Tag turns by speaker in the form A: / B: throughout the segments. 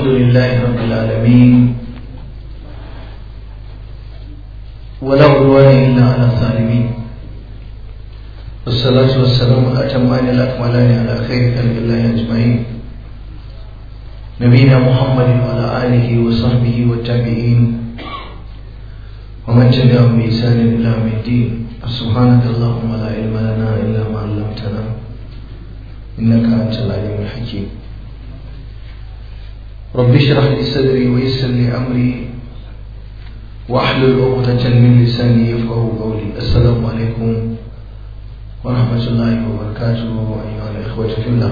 A: الحمد لله رب العالمين ولا عدوان إلا على الظالمين والصلاة والسلام الأتمان الأكملان على خير خلق الله أجمعين نبينا محمد وعلى آله وصحبه والتابعين ومن تبعهم بإحسان إلى يوم الدين سبحانك اللهم لا علم لنا إلا ما علمتنا إنك أنت العليم الحكيم رب اشرح لي صدري ويسر لي أمري واحلل عقدة من لساني يفقه قولي السلام عليكم ورحمة الله وبركاته أيها الإخوة في الله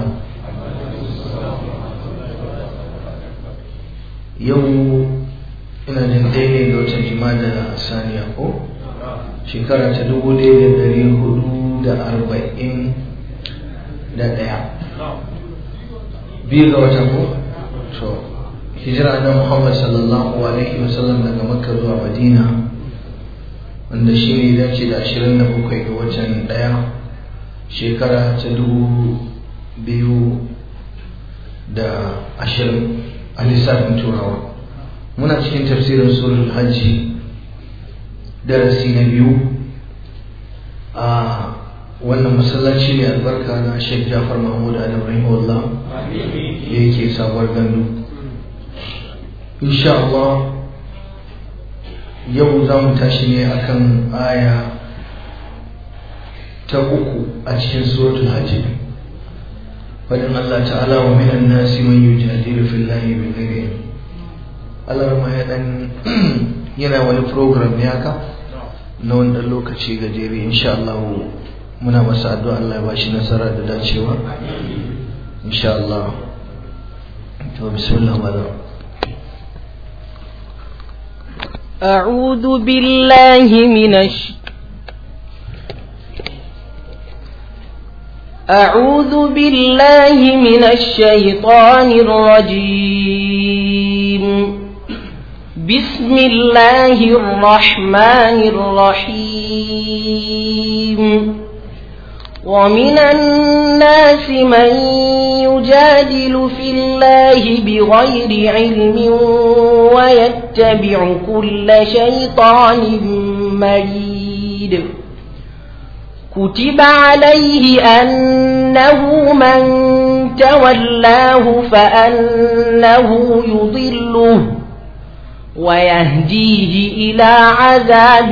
A: يوم ina jin ɗaya ne ga watan jimada saniya ko shekara ta dubu ɗaya da ɗari hudu da arba'in da ɗaya biyu ga watan ko to hijira na muhammad sallallahu alaihi wasallam daga makka zuwa madina wanda shi ne dace da ashirin da bakwai ga watan ɗaya shekara ta dubu biyu da ashirin a lissafin turawa muna cikin tafsirin surul hajji darasi na biyu a wannan masallaci ne albarka na Sheikh Jafar Mahmud Adam rahimahullah da yake sabuwar gandu insha Allah yau za mu tashi ne akan aya ta uku a cikin suratul hajji fadin Allah ta'ala wa minan nasi man yujadilu fillahi bi ghairi Allah ma ya dan yana wani program ne haka na wani dan lokaci gajere insha Allah muna masa addu'a Allah ya bashi nasara da dacewa insha Allah to bismillah malam
B: أعوذ بالله من الش... أعوذ بالله من الشيطان الرجيم بسم الله الرحمن الرحيم ومن الناس من يجادل في الله بغير علم ويتبع كل شيطان مريد كتب عليه أنه من تولاه فأنه يضله ويهديه إلى عذاب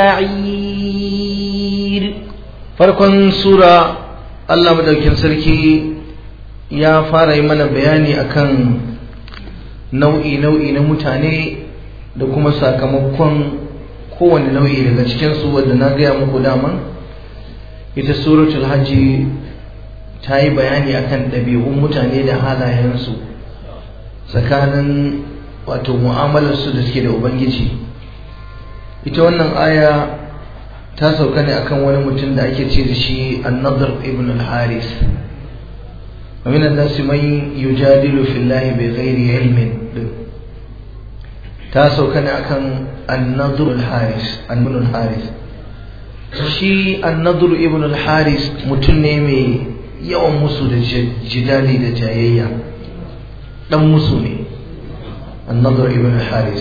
B: السعير
A: farkon sura Allah madaukin sarki ya fara yi mana bayani akan nau'i nau'i na mutane da kuma sakamakon kowane nau'i daga cikinsu wadda na gaya muku daman ita suratul hajji ta yi bayani akan ɗabi'un mutane da halayensu tsakanin wato mu'amalarsu da suke da ubangiji ita wannan aya ta sauka ne akan wani mutum da ake ce da shi annadar ibn al-haris wa min an-nas man yujadilu fillahi bi ghairi ilmin ta sauka ne akan annadar al-haris ibn al-haris shi annadar ibn al-haris mutum ne mai yawan musu da jidali da jayayya dan musu ne annadar ibn al-haris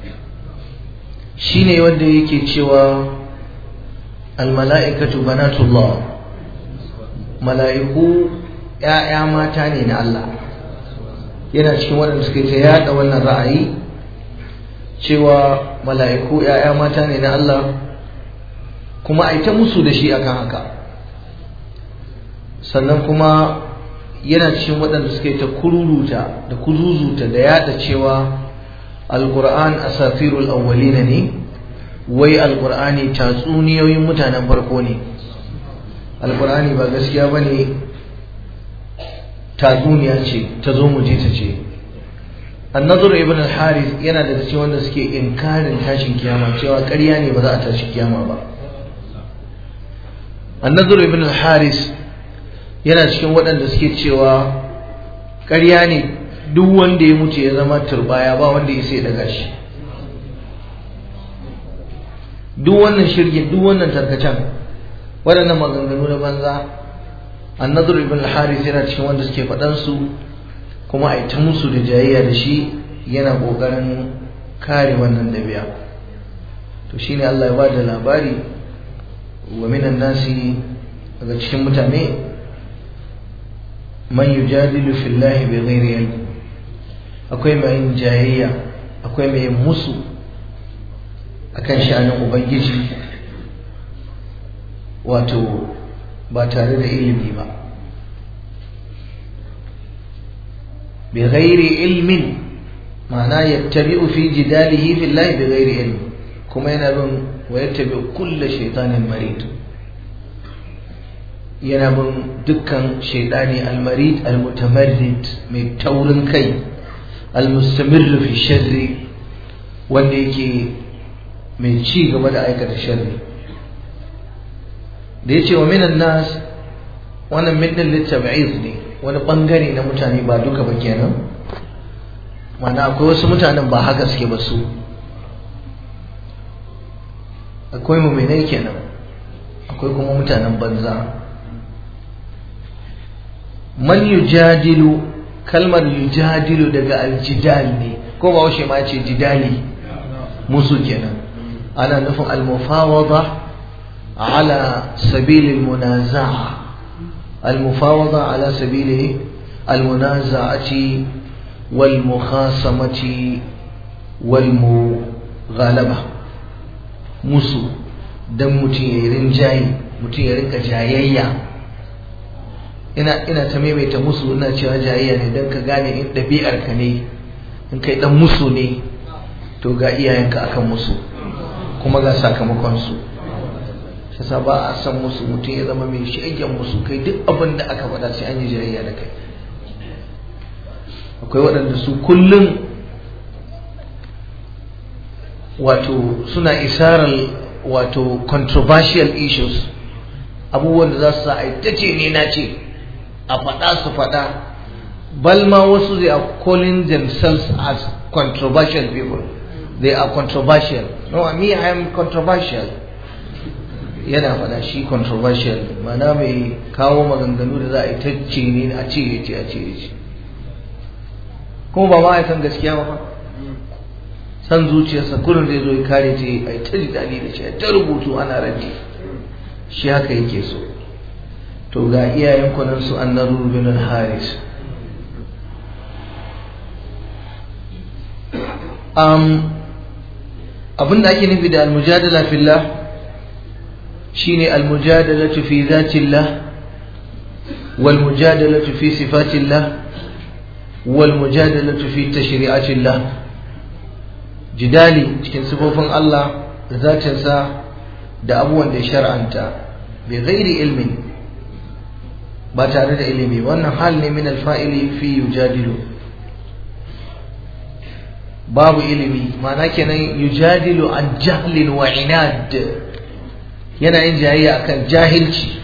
A: shine wanda yake cewa almala'ikatu banatullah mala'iku ‘ya'ya mata ne na Allah yana cikin waɗanda suka ta yaɗa wannan ra'ayi cewa mala'iku ‘ya'ya mata ne na Allah kuma a ta musu da shi akan haka sannan kuma yana cikin waɗanda suka ta kururuta da kuzuzuta da yaɗa cewa alƙur'an asafirul awwalina ne wai alkur'ani tatsuniyoyin mutanen farko ne alkur'ani ba gaskiya ba ne tatsuniya ce ta zo mu je ta ce annazur ibn al-haris yana da cikin wanda suke inkarin tashin kiyama cewa ƙarya ne ba za a tashi kiyama ba annazur ibn al-haris yana cikin waɗanda suke cewa ƙarya ne duk wanda ya mutu ya zama turbaya ba wanda ya sai daga shi duk wannan shirgin duk wannan tarkacen waɗannan maganganu na banza annadar ibn al-haris yana cikin wanda suke faɗan su kuma a yi ta musu da jayayya da shi yana ƙoƙarin kare wannan ɗabi'a to shine Allah ya ba da labari wa minan nasi daga cikin mutane man yujadilu fillahi bi ghairi ilm akwai mai yin jayayya akwai mai yin musu akan sha'anin ubangiji wato ba tare da ilimi ba bi ghairi ilmin ma'ana yattabi'u fi jidalihi fillahi bi ghairi ilmi kuma yana bin wa yattabi'u kulla shaytanin marid yana bin dukkan shaydani almarid almutamarrid mai taurin kai almustamirru fi sharri wanda yake mai ci gaba da aikata sharri da yace wa minan nas wannan min din litab'iz ne wani bangare na mutane ba duka ba kenan mana akwai wasu mutanen ba haka suke ba su akwai muminai kenan akwai kuma mutanen banza man yujadilu kalmar yujadilu daga aljidal ne ko ba washe ma ce jidali musu kenan ana nufin almufawada ala sabilil munaza'a المفاوضة على سبيل المنازعة والمخاصمة والمغالبة musu don mutum ya yi rinjaye mutum ya rinka jayayya ina ina ta maimaita musu ina cewa jayayya ne don ka gane in ɗabi'ar ka ne in kai dan musu ne to ga iyayenka akan musu kuma ga sakamakon su yasa ba a san musu mutum ya zama mai shagen musu kai duk abin da aka faɗa sai an yi jayayya da kai akwai waɗanda su kullum wato suna isarar wato controversial issues abubuwan da za su sa a ta ce ne na ce a faɗa su faɗa balma wasu they are calling themselves as controversial people they are controversial no me I am controversial yana faɗa shi controversial mana mai kawo maganganu da za a yi ta ce ne a ce ya ce a ce ya ce kuma ba ma a san gaskiya ba san zuciyarsa kullum zai zo ya kare ce a yi ta jidali da shi a ta rubutu ana raddi shi haka yake so to ga iyayen kunan su an naru bin haris abinda ake nufi da almujadala fillah shine almujadalatu fi zatillah wal mujadalatu fi sifatillah wal mujadalatu fi tashri'atillah jidali cikin sifofin Allah da zatinsa da abubuwan da ya shar'anta bi ghairi ilmin ba tare da ilimi wannan hal ne min alfa'ili fi yujadilu babu ilimi ma'ana kenan yujadilu an jahlin wa inad yana yin jayayya akan jahilci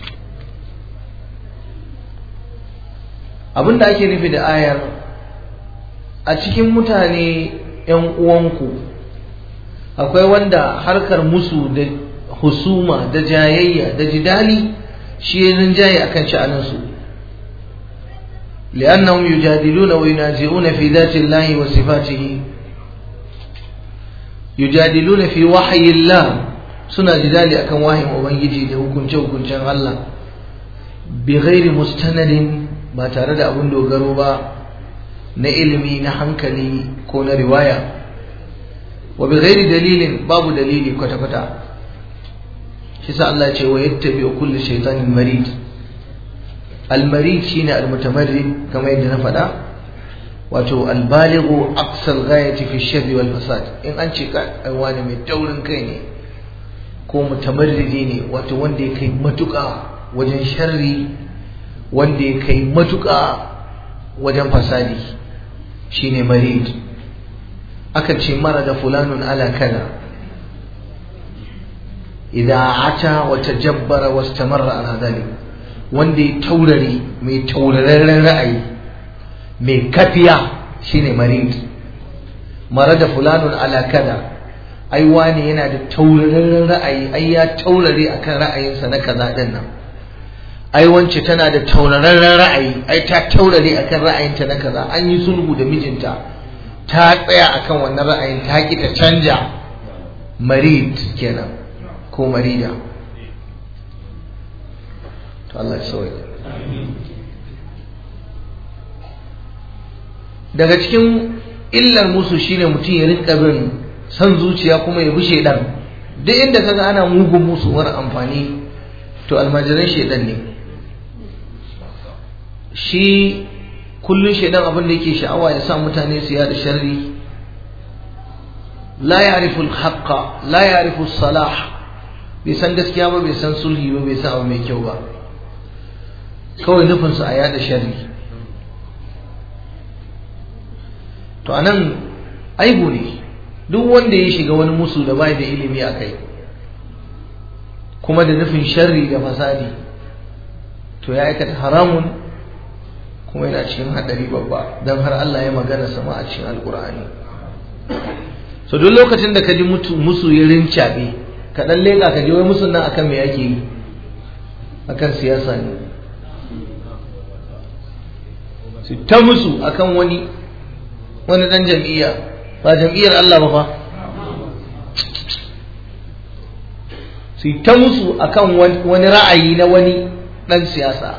A: abinda ake nufi da ayar a cikin mutane ‘yan uwanku akwai wanda harkar musu da husuma da jayayya da jidali shi ya rinjaye akan sha'aninsu li'annahum yujadiluna wa yunazi'una fi dhati Allah wa sifatihi yujadiluna fi wahyi Allah suna jidali akan wahin ubangiji da hukunce hukuncen Allah bi ghairi mustanadin ba tare da abun dogaro ba na ilimi na hankali ko na riwaya wa bi ghairi dalilin babu dalili kwata kwata shi sa Allah ce wa yattabi kullu shaytanin marid al marid shine al mutamarrid kamar yadda na faɗa wato al balighu aqsal ghayati fi sharri wal fasad in an ce ka wani mai taurin kai ne ko mutamarridi ne wato wanda ya kai matuƙa wajen sharri wanda ya kai matuƙa wajen fasadi shine marid aka ce mara da fulanun ala kaza idan ata wa tajabbara wa istamarra ala dhalik wanda ya taurari mai taurarren ra'ayi mai kafiya shine marid mara da fulanun ala kaza ai wani yana da taurarren ra'ayi ai ya taurare akan ra'ayinsa na kaza din nan ai wance tana da taurarren ra'ayi ai ta taurare akan ra'ayinta na kaza an yi sulhu da mijinta ta tsaya akan wannan ra'ayin ta ki ta canja marid kenan ko marida to Allah ya sauya daga cikin illar musu shine mutum ya rinka bin san zuciya kuma ya bi shedan duk inda kaga ana mugun musu mara amfani to almajiran shedan ne shi kullun shedan abin da yake sha'awa ya sa mutane su yada sharri la ya'rifu al-haqqa la ya'rifu salah bai san gaskiya ba bai san sulhi ba bai san abu mai kyau ba kawai nufinsu a yada sharri to anan aibu ne duk wanda ya shiga wani musu da bai da ilimi a kai kuma da nufin sharri da fasadi to ya aikata haramun kuma yana cikin hadari babba don har Allah ya magana sama a cikin alkur'ani so duk lokacin da ka ji musu ya rincaɓe ka ɗan leƙa ka ji wai musun nan akan me ake yi akan siyasa ne su ta musu akan wani wani dan jam'iyya ba jam'iyyar Allah ba fa su ta musu akan wani ra'ayi na wani dan siyasa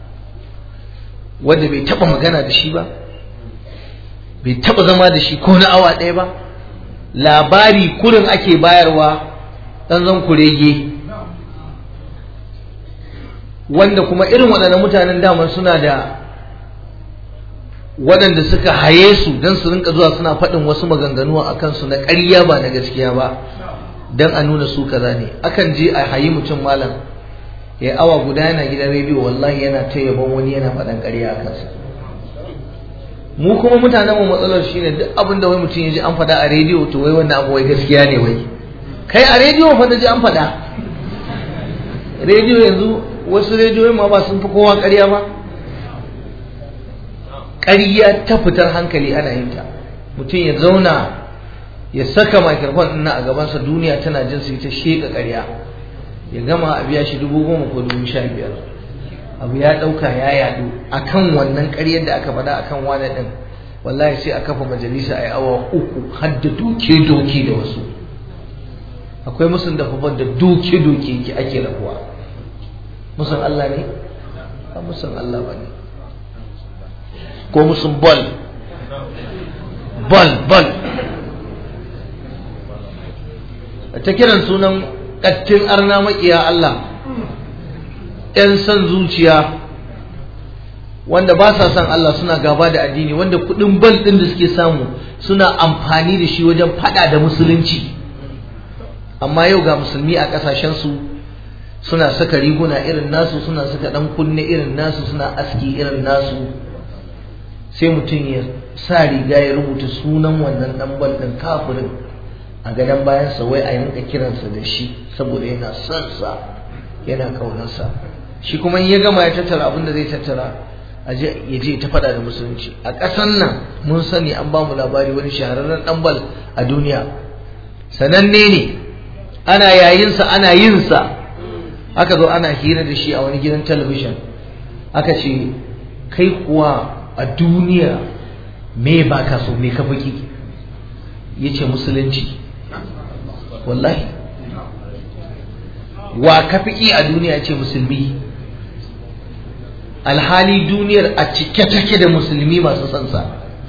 A: wanda bai taba magana da shi ba bai taba zama da shi ko na awa ɗaya ba labari kurin ake bayarwa dan zan kurege wanda kuma irin waɗannan mutanen daman suna da waɗanda suka haye su don su rinka zuwa suna faɗin wasu maganganu a kansu na ƙarya ba na gaskiya ba don a nuna su kaza ne akan je a hayi mutum malam ya awa guda yana gidan rediyo wallahi yana ta yabon wani yana faɗan ƙarya a kansa mu kuma mutanen mu matsalar shine duk abin da wai mutum ya ji an faɗa a rediyo to wai wannan abu wai gaskiya ne wai kai a rediyo fa da ji an faɗa rediyo yanzu wasu rediyoyin ma ba sun fi kowa ƙarya ba ƙarya ta fitar hankali ana yin ta mutum ya zauna ya saka microphone ɗin a gabansa duniya tana jin su ta sheƙa ƙarya ya gama a biya shi dubu goma ko dubu sha biyar abu ya ɗauka ya yaɗu akan wannan ƙaryar da aka faɗa akan wani ɗin wallahi sai a kafa majalisa a yi awa uku har da doke doke da wasu akwai musun da fafar da doke doke ake rabuwa musun Allah ne ba musun Allah ba ne ko musun bol bol bol ta kiran sunan ƙattin arna maƙiya Allah ‘yan son zuciya wanda ba sa son Allah suna gaba da addini wanda kuɗin bal ɗin da suke samu suna amfani da shi wajen faɗa da musulunci amma yau ga musulmi a ƙasashensu suna saka riguna irin nasu suna saka ɗan kunne irin nasu suna aski irin nasu sai mutum ya sa riga ya rubuta sunan wannan dan bal din kafirin a gadon bayansa wai a yanka kiransa da shi saboda yana son sa yana kaunarsa shi kuma in ya gama ya tattara abin da zai tattara aje ya je ta faɗa da musulunci a ƙasan nan mun sani an ba mu labari wani shahararren dan bal a duniya sananne ne ana yayinsa ana yinsa aka zo ana hira da shi a wani gidan talabijin aka ce kai kuwa a duniya me ba ka so me ka baki ya ce musulunci wallahi wa ka fiki a duniya ce musulmi alhali duniyar a cike take da musulmi masu sansa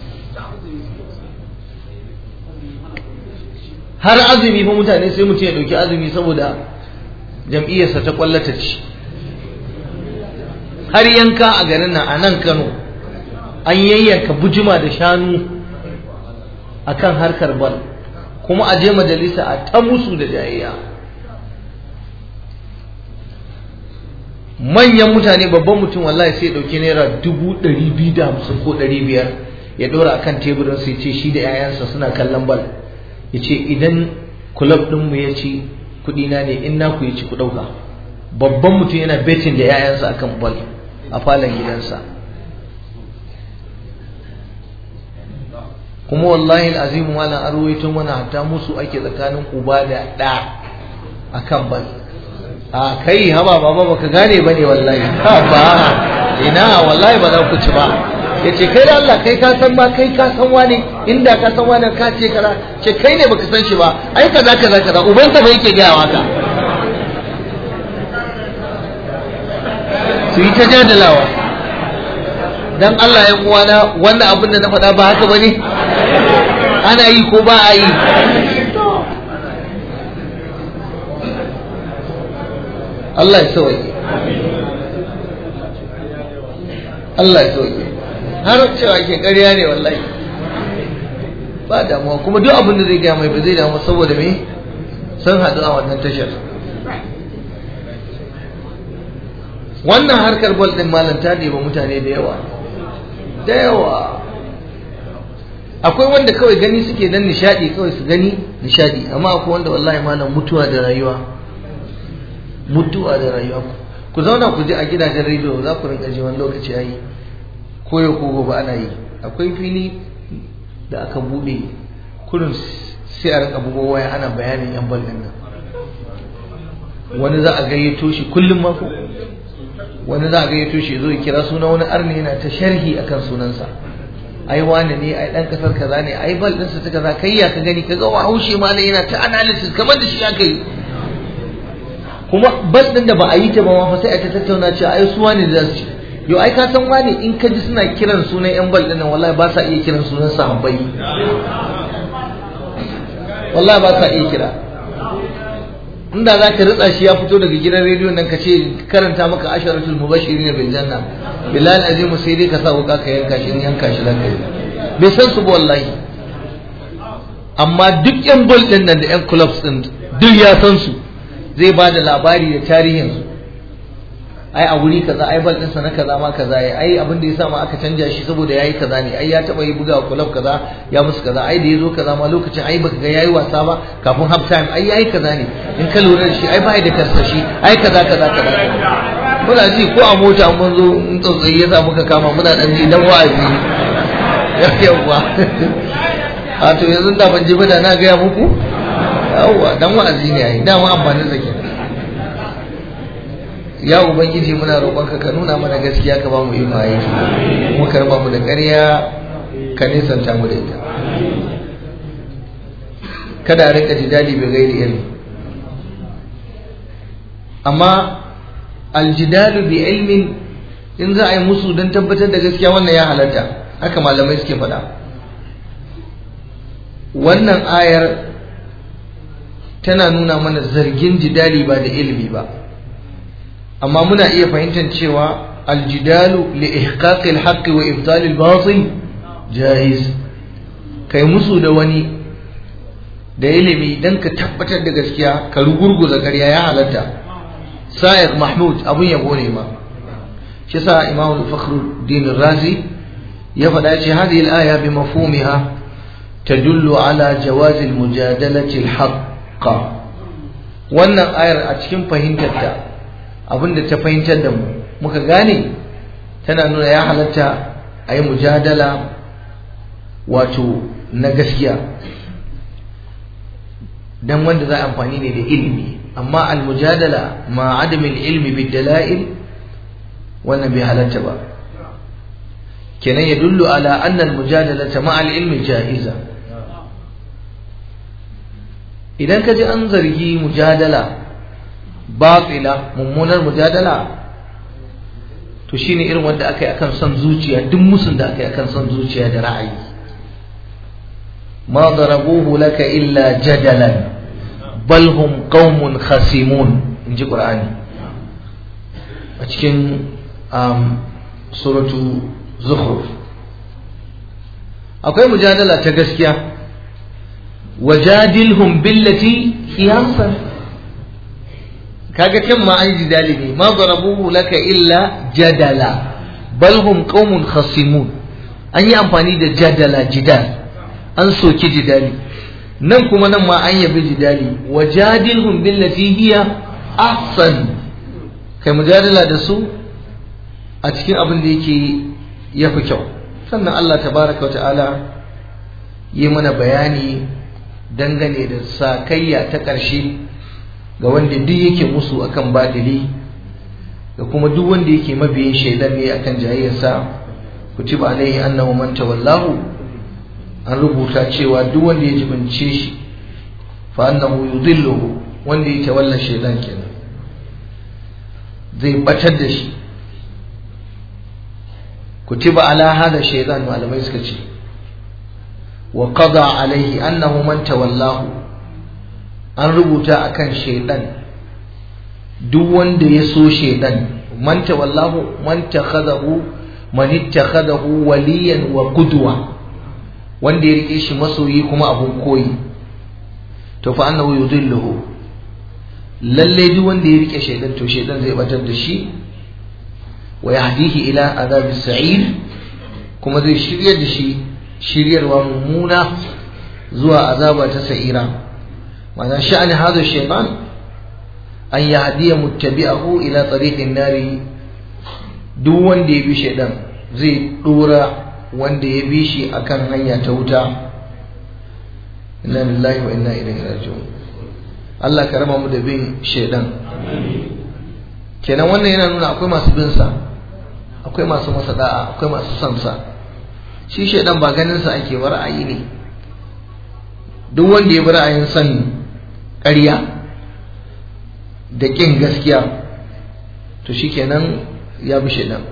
A: har azumi fa mutane sai mutum ya ɗauki azumi saboda jam'iyyarsa ta kwallata ci har yanka a garin nan a nan kano an yayyanka bujima da shanu akan harkar bal kuma a je majalisa a ta musu da jayayya manyan mutane babban mutum wallahi sai dauki naira dubu ɗari biyu da hamsin ko ɗari biyar ya ɗora a kan teburin sai ce shi da 'ya'yansa suna kallon bal ya ce idan kulab ɗinmu ya ci kuɗina ne in naku ya ci ku ɗauka babban mutum yana betin da 'ya'yansa akan bal a falon gidansa kuma wallahi al'azimu malam an ruwaito mana hatta musu ake tsakanin uba da ɗa a kan bal a kai haba baba baka gane ba ne wallahi ha ba ina wallahi ba za ku ci ba ya ce kai da Allah kai ka san ba kai ka san wani inda ka san wani ka ce kaza ce kai ne baka san shi ba ai kaza kaza kaza ubansa ba yake gaya waka su yi ta jadalawa dan Allah ya uwana wannan abin da na faɗa ba haka bane ana yi ko ba a yi Allah ya sauke Allah ya sauke har cewa ke ƙarya ne wallahi ba damuwa kuma duk abin da zai gaya mai ba zai damu saboda me sun haɗu a wannan tashar wannan harkar bol ɗin malam ta ɗeba mutane da yawa da yawa akwai wanda kawai gani suke dan nishadi kawai su gani nishadi amma akwai wanda wallahi malam mutuwa da rayuwa mutuwa da rayuwa ku zauna ku ji a gidajen rediyo za ku rinka ji wani lokaci yayi koyo ko gobe ana yi akwai fili da aka bude kurin sai a rinka bugo waya ana bayanin yan bal din nan wani za a gayyato shi kullum mako wani za a gayyato shi zo ya kira suna wani arni yana ta sharhi akan sunansa ai wani ne ai dan kasar kaza ne ai bal ɗinsa ta kaza kai ya ka gani kaga wa haushe ma yana ta analysis kamar da shi aka yi kuma bal ɗin da ba a yi ta ba ma fa sai a ta tattauna cewa ai su wani da su ci yo ai ka san wani in ka ji suna kiran sunan yan bal ɗin nan wallahi ba sa iya kiran sunan sahabbai wallahi ba sa iya kira inda za ka ritsa shi ya fito daga gidan rediyo nan ka ce karanta maka asharatul mubashirin bil janna bilal azim sai dai ka sa wuka ka yanka shi in yanka shi zaka yi bai san su ba wallahi amma duk yan bol din nan da yan clubs din duk ya san su zai ba da labari da tarihin su ai a wuri kaza ai bal ɗinsa na kaza ma kaza ya ai abin da ya sa ma aka canja shi saboda yayi kaza ne ai ya taba yi buga club kaza ya musu kaza ai da yazo kaza ma lokacin ai baka ga yayi wasa ba kafin half time ai yayi kaza ne in ka lura da shi ai bai da karsashi ai kaza kaza kaza muna ji ko a mota mun zo in tsautsayi ya sa muka kama muna dan ji dan wa'azi yawwa a to yanzu da ban ji ba da na ga muku yawwa dan wa'azi ne ai dama amfanin sa kenan ya ubangiji muna roƙonka ka nuna mana gaskiya ka ba mu iko aiki kuma ka raba mu da ƙarya ka nisanta mu da ita kada a rika jidali bai gairi ilmi amma aljidalu bi ilmin in za a yi musu don tabbatar da gaskiya wannan ya halatta haka malamai suke faɗa wannan ayar tana nuna mana zargin jidali ba da ilimi ba amma muna iya fahimtar cewa aljidalu li ihqaqi alhaqqi wa ibtali albatil jaiz kai musu da wani da ilimi dan ka tabbatar da gaskiya ka rugurguza ƙarya ya halatta sa'iq mahmud abun yabo ne ma shi sa imam fakhruddin razi ya faɗa ce hadhihi al-aya bi mafhumiha tadullu ala jawaz al-mujadalati al-haqqa wannan ayar a cikin fahimtarta abinda ta fahimtar da mu muka gane tana nuna ya halatta a yi mujadala wato na gaskiya dan wanda za a amfani ne da ilimi amma al-mujadala ma adamin ilmi bid dala'il wannan bai halatta ba kenan ya dullu ala anna al-mujadalata ma al-ilmi ja'iza idan ka ji an zargi mujadala batila mummunar mujadala to shine irin wanda aka yi akan son zuciya duk musun da aka yi akan son zuciya da ra'ayi ma darabuhu laka illa jadalan bal hum qaumun khasimun inji qur'ani a cikin um, suratu zukhruf akwai mujadala ta gaskiya wajadilhum billati hiya ahsan kaga kan ma an jidali ne ma darabuhu laka illa jadala bal hum qaumun khasimun an yi amfani da jadala jidal an soki jidali nan kuma nan ma an yabi jidali wajadilhum billati hiya ahsan kai mujadala da su a cikin abin da yake yafi kyau sannan Allah tabaraka wa ta'ala yi mana bayani dangane da sakayya ta ƙarshe ga wanda duk yake musu akan badili da kuma duk wanda yake mabiyin shaidan ne akan jayayyarsa kutiba alaihi annahu man tawallahu an rubuta cewa duk wanda ya jibince shi fa annahu yudilluhu wanda ya tawalla shaidan kenan zai batar da shi kutiba ala hada shaidan malamai suka ce wa qada alaihi annahu man tawallahu an rubuta akan shaidan duk wanda ya so shaidan man tawallahu man takhadahu man ittakhadahu waliyan wa qudwa wanda ya rike shi masoyi kuma abun koyi to fa annahu yudilluhu lalle duk wanda ya rike shaidan to shaidan zai batar da shi wa yahdihi ila azab sa'ir kuma zai shiryar da shi shiryarwa mummuna zuwa azaba ta sa'ira ma'ana sha'ani hadha shaytan an yahdiya muttabi'ahu ila tariqin nari duk wanda ya bi shaidan zai dora wanda ya bi shi akan hanya ta wuta inna lillahi wa inna ilaihi raji'un Allah ka raba mu da bin shaidan kenan wannan yana nuna akwai masu bin sa akwai masu masa da'a akwai masu son sa shi shaidan ba ganin sa ake wa ra'ayi ne duk wanda ya bi ra'ayin son ƙarya da ƙin gaskiya to shikenan ya bi shaidan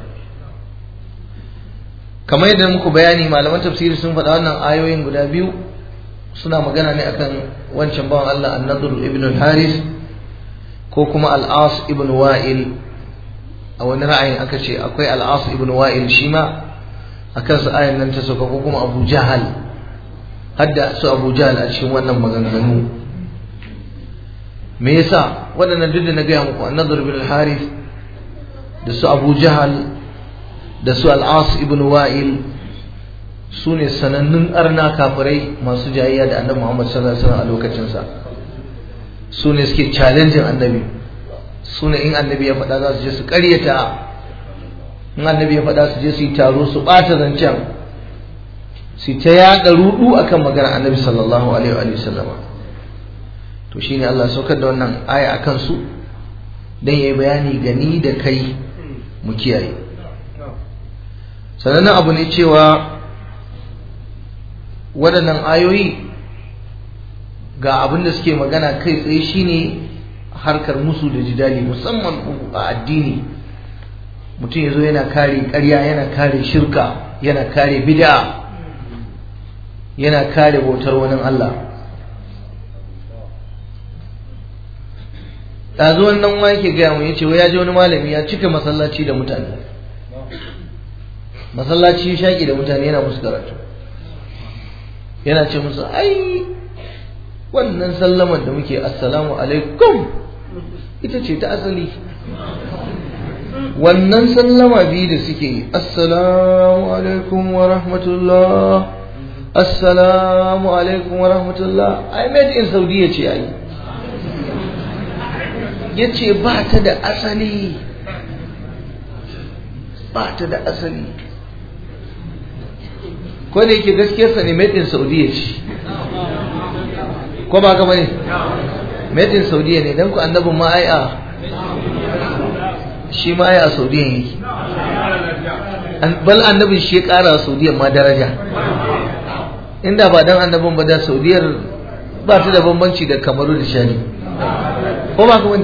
A: kamar yadda muku bayani malaman tafsiri sun faɗa wannan ayoyin guda biyu suna magana ne akan wancan bawan Allah an-Nadr ibn al-Haris ko kuma al-As ibn Wa'il a wani ra'ayin aka ce akwai al-As ibn Wa'il shi ma akan su ayan nan ta sauka ko kuma Abu Jahal hadda su Abu Jahal a cikin wannan maganganu me yasa waɗannan duk da na gaya muku an-Nadr ibn al-Haris da su Abu Jahal da su al-As ibn Wa'il su ne sanannun arna kafirai masu jayayya da annabi Muhammad sallallahu alaihi wasallam a lokacinsa su ne suke challenging annabi su ne in annabi ya faɗa za su je su ƙaryata in annabi ya faɗa su je su yi taro su ɓata zancen su ta yaɗa rudu akan maganar annabi sallallahu alaihi wa sallam to shine Allah saukar da wannan aya akan su dan yayi bayani gani da kai mu kiyaye sanannen abu ne cewa waɗannan ayoyi ga abin da suke magana kai tsaye shine harkar musu da jidali musamman a addini mutum ya zo yana kare ƙarya yana kare shirka yana kare bid'a yana kare bautar wani Allah ɗazu wannan ma yake gaya mu ya ce ya ji wani malami ya cika masallaci da mutane masallaci shaƙi da mutane yana musu karatu yana ce musu ai wannan sallamar da muke assalamu alaikum ita ce ta asali wannan sallama biyu da suke yi assalamu alaikum wa rahmatullah assalamu alaikum wa rahmatullah ai made in saudiya ce ai ya ce ba ta da asali ba ta da asali ko da yake gaskiyarsa ne made in saudiya ce ko ba ka bane made in saudiya ne dan ku annabin ma ai a shi ma ai a saudiya yake bal annabin shi ya kara saudiya ma daraja inda ba dan annabin ba da saudiyar ba ta da bambanci da kamaru da shani ko ba ka bane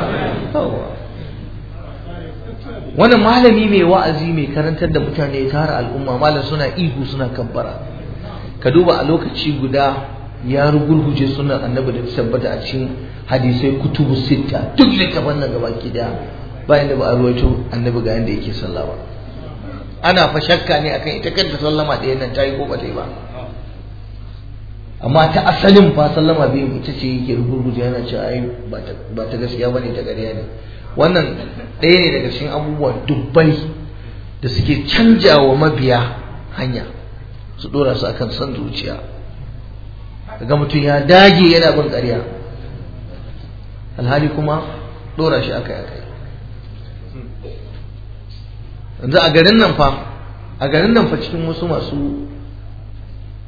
A: wannan malami mai wa'azi mai karantar da mutane ya tara al'umma malam suna ihu suna kabbara ka duba a lokaci guda ya rugurguje sunan annabi da tabbata a cikin hadisai kutubu sitta duk littafan nan gaba ki daya bayan da ba a ruwaito annabi ga yanda yake sallah ba ana fa shakka ne akan ita kanta sallama ɗaya nan ta yi ko ba ta yi ba amma ta asalin fa sallama biyu ita ce yake rugurguje yana cewa ai ba ta gaskiya bane ta ƙarya ne wannan ɗaya ne daga cikin abubuwa dubbai da suke canja wa mabiya hanya su ɗora su akan son zuciya daga mutum ya dage yana bin ƙarya alhali kuma ɗora shi akai akai yanzu a garin nan fa a garin nan fa cikin wasu masu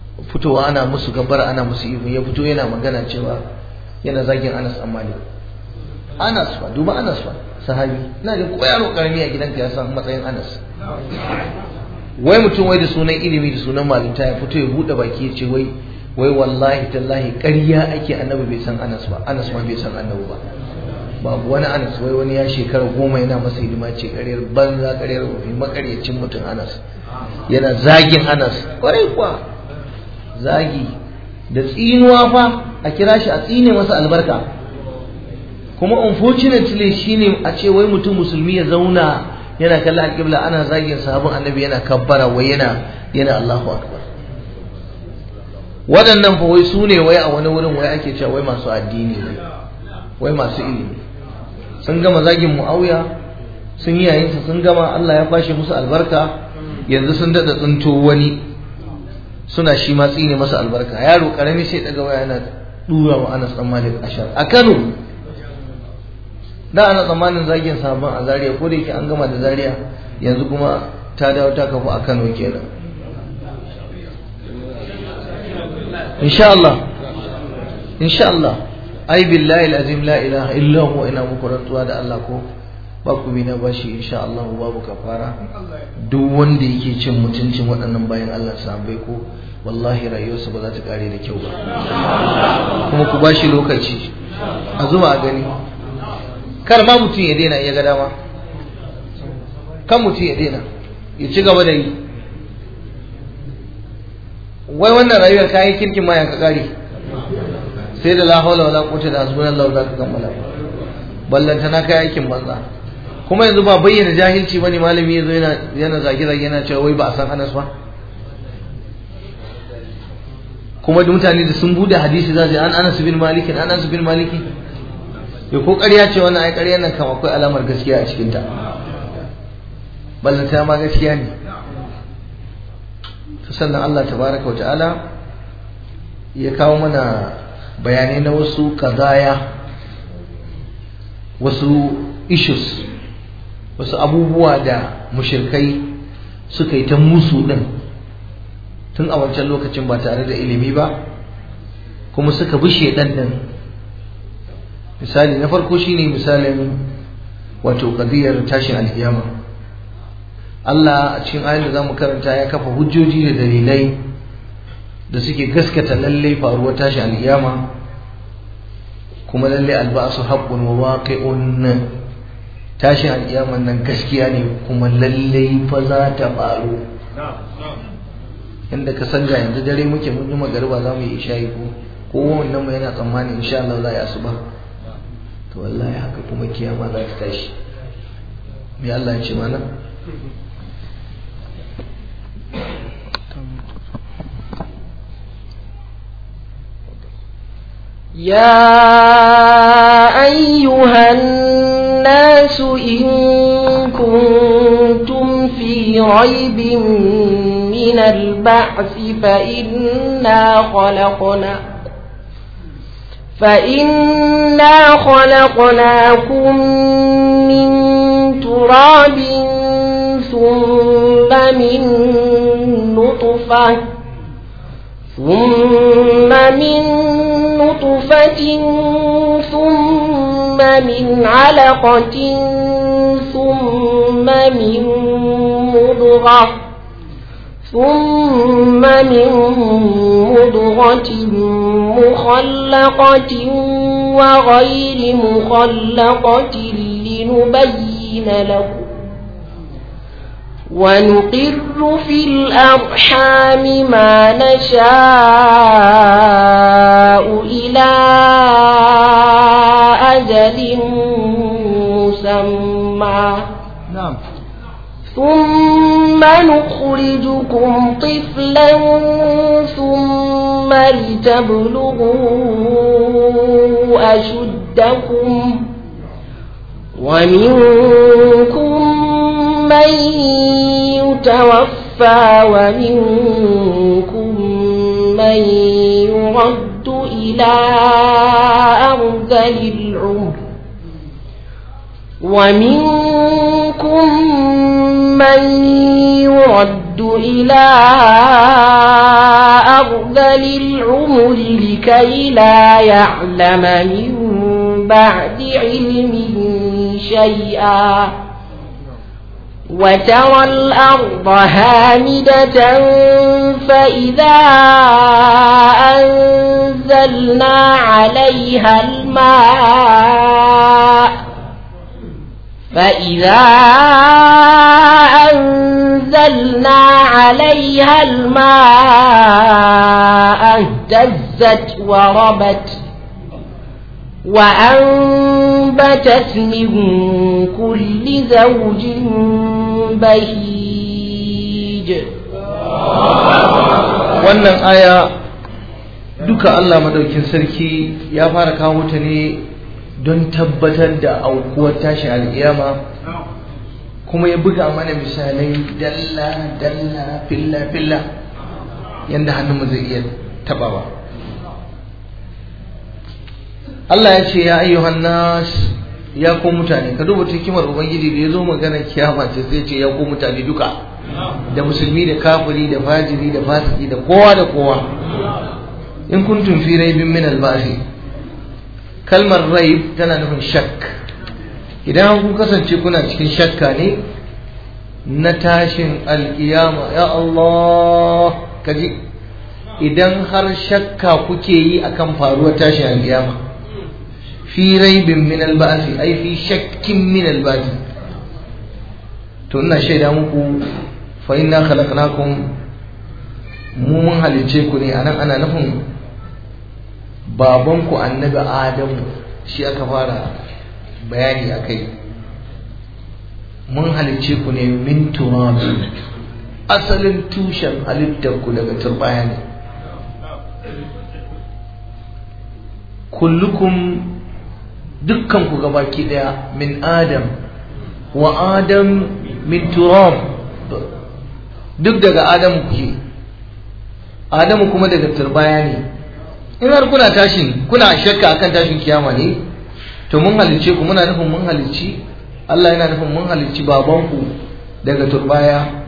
A: fitowa ana musu gabara ana musu ihu ya fito yana magana cewa yana zagin anas amali Anas fa duba Anas fa sahabi ina ga ko yaro karami a gidanka ya san matsayin Anas wai mutum wai da sunan ilimi da sunan malinta ya fito ya bude baki ya ce wai wai wallahi tallahi ƙarya ake annabi bai san Anas ba Anas ma bai san annabi ba babu wani Anas wai wani ya shekara goma yana masa hidima ce ƙaryar banza ƙaryar rufi makaryacin mutum Anas yana zagin Anas kwarai kuwa zagi da tsinuwa fa a kira shi a tsine masa albarka kuma unfortunately shine a ce wai mutum musulmi ya zauna yana kallon alƙibla ana zagin sahabin annabi yana kabbara wai yana yana Allahu akbar waɗannan fa wai su ne wai a wani wurin wai ake cewa wai masu addini ne wai masu ilimi sun gama zagin mu'awiya sun yi yayinsa sun gama Allah ya kwashe musu albarka yanzu sun daɗa tsinto wani suna shi ma tsine masa albarka yaro karami sai daga waya yana dura wa Anas dan Malik ashar a Kano da ana tsammanin zagin sabon a Zaria ko da yake an gama da Zaria yanzu kuma ta dawo ta kafu a Kano kenan insha Allah insha Allah ai billahi alazim la ilaha illa huwa ina muku rantsuwa da Allah ko ba ku bi na bashi insha Allah babu kafara duk wanda yake cin mutuncin waɗannan bayan Allah sahabbai ko wallahi rayuwarsa ba za ta kare da kyau ba kuma ku bashi lokaci a zuwa a gani kar ma mutum ya daina ya ga dama kan mutum ya daina ya ci gaba da yi wai wannan rayuwar kayan kirkin ma ya ka kare sai da la hawla wala quwwata illa billah za ka kammala ballanta na kai aikin banza kuma yanzu ba bayyana jahilci bane malami yazo yana yana zage zage yana cewa wai ba a san Anas ba kuma da mutane da sun bude hadisi za su an Anas bin Malik an Anas bin Malik ya ko ƙarya ce wannan ai ƙarya nan kam akwai alamar gaskiya a cikin ta ballanta ma gaskiya ne to sannan Allah tabaraka wa ta'ala ya kawo mana bayanai na wasu kazaya wasu issues wasu abubuwa da mushirkai suka yi ta musu din tun a wancan lokacin ba tare da ilimi ba kuma suka bi shedan din misali na farko shine misalin wato qadiyar tashin alkiyama Allah a cikin ayoyin da zamu karanta ya kafa hujjoji da dalilai da suke gaskata lalle faruwar tashin alkiyama kuma lalle albasu haqqun wa waqi'un tashin alkiyaman nan gaskiya ne kuma lalle fa za ta faru inda ka san ga yanzu dare muke mun yi magariba za mu yi isha'i ko ko wannan mu yana tsammani insha Allah za ya asuba to wallahi haka kuma kiyama za ta tashi me Allah ya ce mana
B: يا أيها الناس إن كنتم في ريب من البعث فإنا خلقنا فإنا خلقناكم من تراب ثم من نطفة ثم من نطفة ثم من علقة ثم من مضغة ثم من مضغة مخلقة وغير مخلقة لنبين لكم ونقر في الأرحام ما نشاء إلى أجل مسمى
A: نعم
B: ثم نخرجكم طفلا ثم لتبلغوا أشدكم ومنكم من يتوفى ومنكم من يرد إلى أرذل العمر ومنكم من يرد إلى أرذل العمر لكي لا يعلم من بعد علم شيئا وترى الأرض هامدة فإذا أنزلنا عليها الماء فإذا أنزلنا عليها الماء اهتزت وربت وأنبتت من كل زوج بهيج
A: wannan aya duka Allah madaukin sarki ya fara kawo ta ne don tabbatar da aukuwar tashin al'iyama kuma ya buga mana misalai dalla dalla filla filla yadda hannunmu zai iya tabawa Allah ya ce ya ayyuhan nas ya ku mutane ka duba hikimar ubangiji da ya zo magana kiyama ce sai ce ya ku mutane duka da musulmi da kafiri da fajiri da fasiki da kowa da kowa in kuntum fi raibin min al-ba'thi kalmar raib tana nufin shakk idan kun kasance kuna cikin shakka ne na tashin alkiyama ya Allah kaji idan har shakka kuke yi akan faruwar tashin alkiyama fi raibin min alba'thi ai fi shakkin min alba'thi to ina shaida muku fa inna khalaqnakum mu mun halice ku ne anan ana nufin babanku annabi adamu shi aka fara bayani a kai mun halicce ku ne min turabi asalin tushen halittarku daga turbaya ne kullukum dukkan ku gabaki daya min adam wa adam min turab duk daga adamu kuke adamu kuma daga turbaya ne in har kuna tashin kuna shakka akan tashin kiyama ne to mun halicce ku muna nufin mun halicci Allah yana nufin mun halicci babanku daga turbaya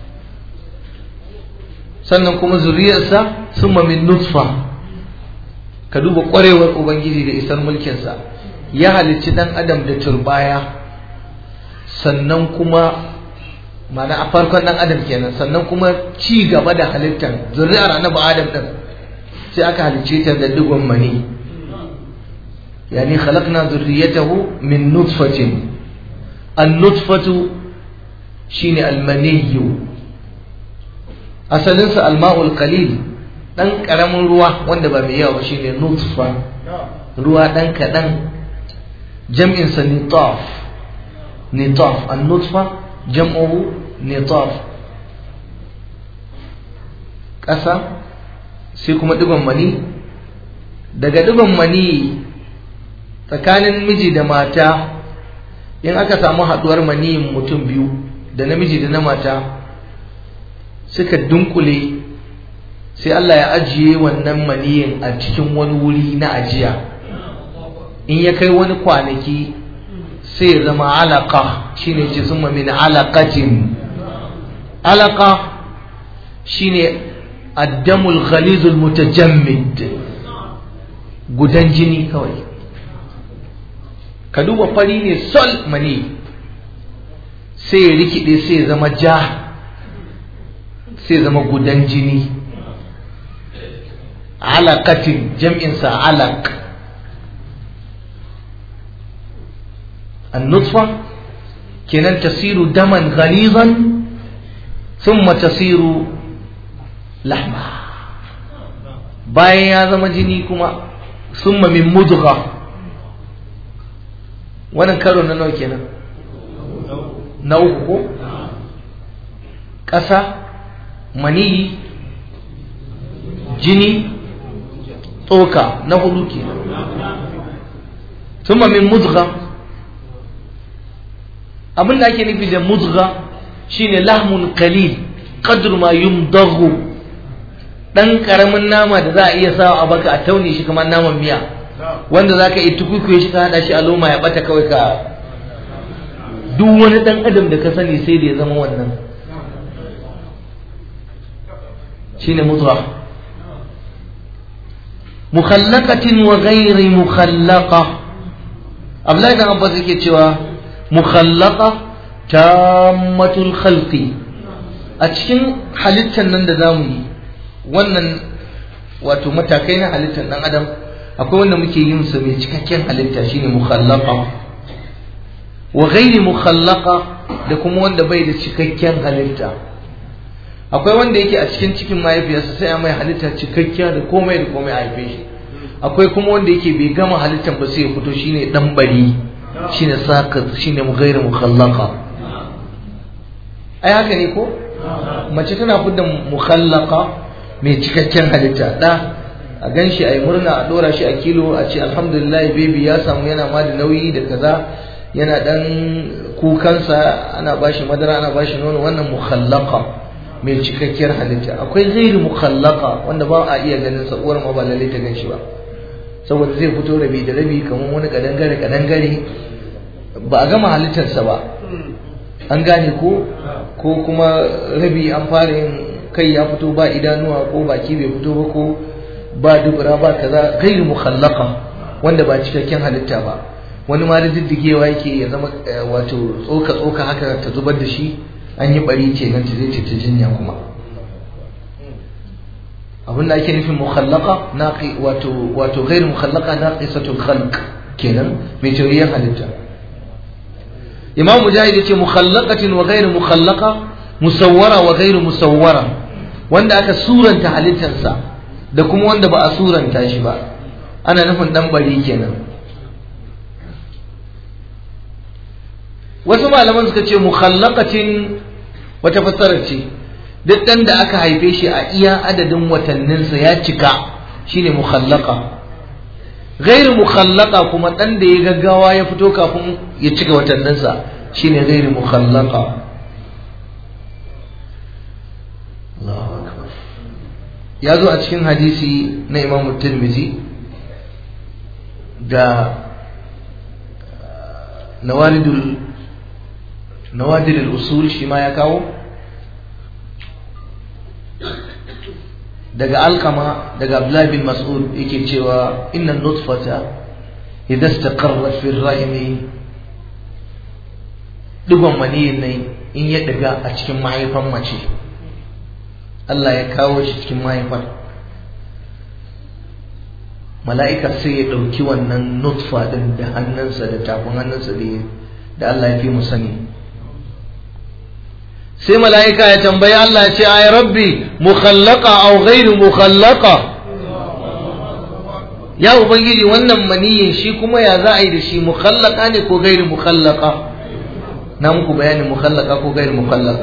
A: sannan kuma zuriyarsa sun min nutfa ka duba kwarewar ubangiji da isar mulkinsa ya halicci dan adam da turbaya sannan kuma mana a farkon dan adam kenan sannan kuma ci gaba da halittar zuriyar annabi adam din sai aka halicce ta da digon mani yani khalaqna zurriyatahu min nutfatin an-nutfatu shine al-maniyyu asalin sa al-ma'ul qalil dan karamin ruwa wanda ba mai yawa ba shine nutfa ruwa dan kadan jam'in sa nitaf nitaf an-nutfa jam'uhu nitaf ƙasa sai kuma digon mani daga digon mani tsakanin miji da mata in aka samu haɗuwar maniyin mutum biyu da namiji da na mata suka dunkule sai Allah ya ajiye wannan maniyin a cikin wani wuri na ajiya in ya kai wani kwanaki sai ya zama alaka shine ce sun min alaqatin alaka shine addamul ghalizul mutajammid gudan jini kawai ka duba fari ne sol mani sai ya rikide sai ya zama ja sai ya zama gudan jini alaqatin jam'insa alaq النطفة كنان تصير دما غليظا ثم تصير لحما bayan ya zama jini kuma summa min mudgha wannan karo na nawa kenan na uku ko ƙasa maniyi jini tsoka na hudu kenan summa min mudgha abin da ake nufi da mudgha shine lahmun qalil qadru ma yumdaghu dan karamin nama da za a iya sawa a baka a taune shi kamar naman miya wanda za ka yi tukukuye shi ka hada shi a loma ya bata kawai ka duk wani dan adam da ka sani sai da ya zama wannan shine mudgha mukhallaqatin wa ghairi mukhallaqa Abdullahi dan Abbas yake cewa mukhallaqa tammatul khalqi a cikin halittar nan da zamu yi wannan wato matakai na halittar dan adam akwai wanda muke yin sa mai cikakken halitta shine mukhallaqa wa ghairi mukhallaqa da kuma wanda bai da cikakken halitta akwai wanda yake a cikin cikin mahaifiyarsa sai a mai halitta cikakkiya da komai da komai a haife shi akwai kuma wanda yake bai gama halittar ba sai ya fito shine dan bari shine sakat shine ghairu mukhallaqa ai haka ne ko mace tana fidda mukhallaqa mai cikakken halitta da a gan shi a yi murna a ɗora shi a kilo a ce alhamdulillah baby ya samu yana ma da nauyi da kaza yana dan kukansa ana bashi madara ana bashi nono wannan mukhallaqa mai cikakkiyar halitta akwai ghairi mukhallaqa wanda ba a iya ganin sa uwar ma ba lalle ta gan shi ba saboda zai fito rabi da rabi kamar wani kadangare kadangare ba a gama halittarsa ba an gane ko ko kuma rabi an fara yin kai ya fito ba idanuwa ko baki bai fito ba ko ba dubura ba kaza gairu mukhallaqa wanda ba cikakken halitta ba wani ma da diddigewa yake ya zama wato tsoka tsoka haka ta zubar da shi an yi bari ce nan ta zai ta jinya kuma abin da ake nufin mukhallaqa naqi wato wato gairu mukhallaqa naqisatul khalq kenan mai tauriyar halitta imam mujahid yace mukhallaqatin wa ghairu mukhallaqa musawwara wa ghairu musawwara wanda aka suranta halittarsa da kuma wanda ba a suranta shi ba ana nufin dan bari kenan wasu malaman suka ce mukhallaqatin wata fassara ce duk dan da aka haife shi a iya adadin watanninsa ya cika shine mukhallaqa ghairu mukhallaqa kuma dan da ya gaggawa ya fito kafin ya cika watanninsa shine ghairu mukhallaqa Allahu akbar ya zo a cikin hadisi na Imam Tirmidhi da nawaridul nawadirul usul shi ma ya kawo daga alkama daga Abdullah bin Mas'ud yake cewa innan nutfata idza istaqarrat fi rahimi digon maniyin ne in ya daga a cikin mahaifan mace Allah ya kawo shi cikin mahaifar mala'ika sai ya ɗauki wannan nutfa ɗin da hannunsa da tafin hannunsa da Allah ya fi mu sani sai mala'ika ya tambayi Allah ya ce ay rabbi mukhallaqa aw ghairu mukhallaqa ya ubangiji wannan maniyin shi kuma ya za a yi da shi mukhallaqa ne ko ghairu mukhallaqa na muku bayanin mukhallaqa ko ghairu mukhallaqa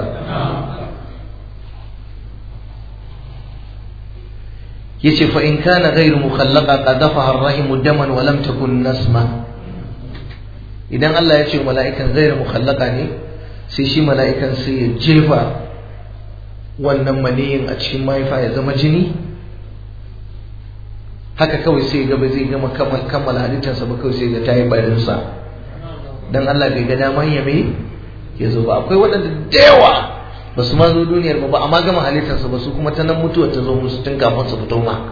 A: yace fa in kana ghairu mukhallaqa qadafaha ar-rahimu daman wa lam takun nasma idan Allah ya ce mala'ikan ghairu mukhallaqa ne sai shi mala'ikan sai ya jefa wannan maniyin a cikin mahaifa ya zama jini haka kawai sai ga ba zai gama kammala halittarsa ba kawai sai ga ta yi barinsa don Allah bai ga daman ya mai ya zo ba akwai waɗanda da yawa ba su ma zo duniyar ba ba amma gama halittarsa ba su kuma ta nan mutuwar ta zo musu tun kafin su fito ma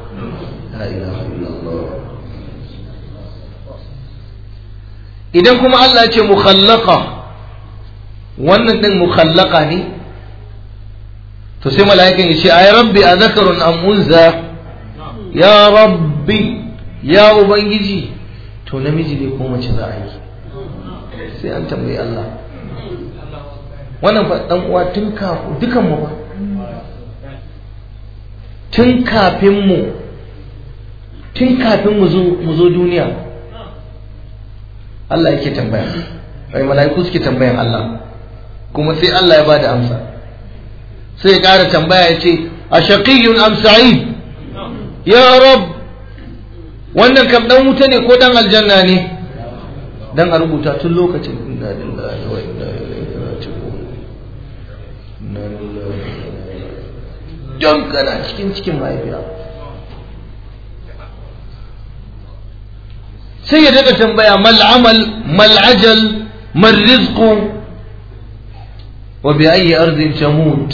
A: idan kuma Allah ce mukhallaqa wannan din mukhallaka ne to sai mala'ikan ya ce ay rabbi a zakarun am unza ya rabbi ya ubangiji to namiji ne ko mace za a yi sai an tambayi Allah wannan fa dan uwa tun kafin dukan mu ba tun kafin mu tun kafin mu zo mu zo duniya Allah yake tambaya ai mala'iku suke tambayan Allah kuma sai Allah ya ba da amsa sai ya ƙara tambaya ya ce a shaƙiyun am sa'id ya rab wannan kam dan wuta ne ko dan aljanna ne dan a rubuta tun lokacin inna lillahi wa inna ilaihi raji'un inna lillahi wa inna don kana cikin cikin mahaifiya sai ya daga tambaya mal amal mal ajal mal rizqu وبأي أرض تموت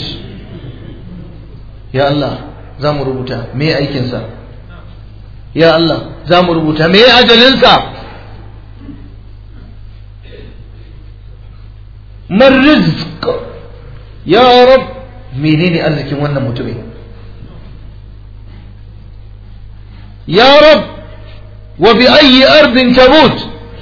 A: يا الله زام ربوتا مي أيكنسا يا الله زام ربوتا مي أجلنسا man rizq ya rab menene arzikin wannan mutumin ya rab wa bi ayyi ardin tamut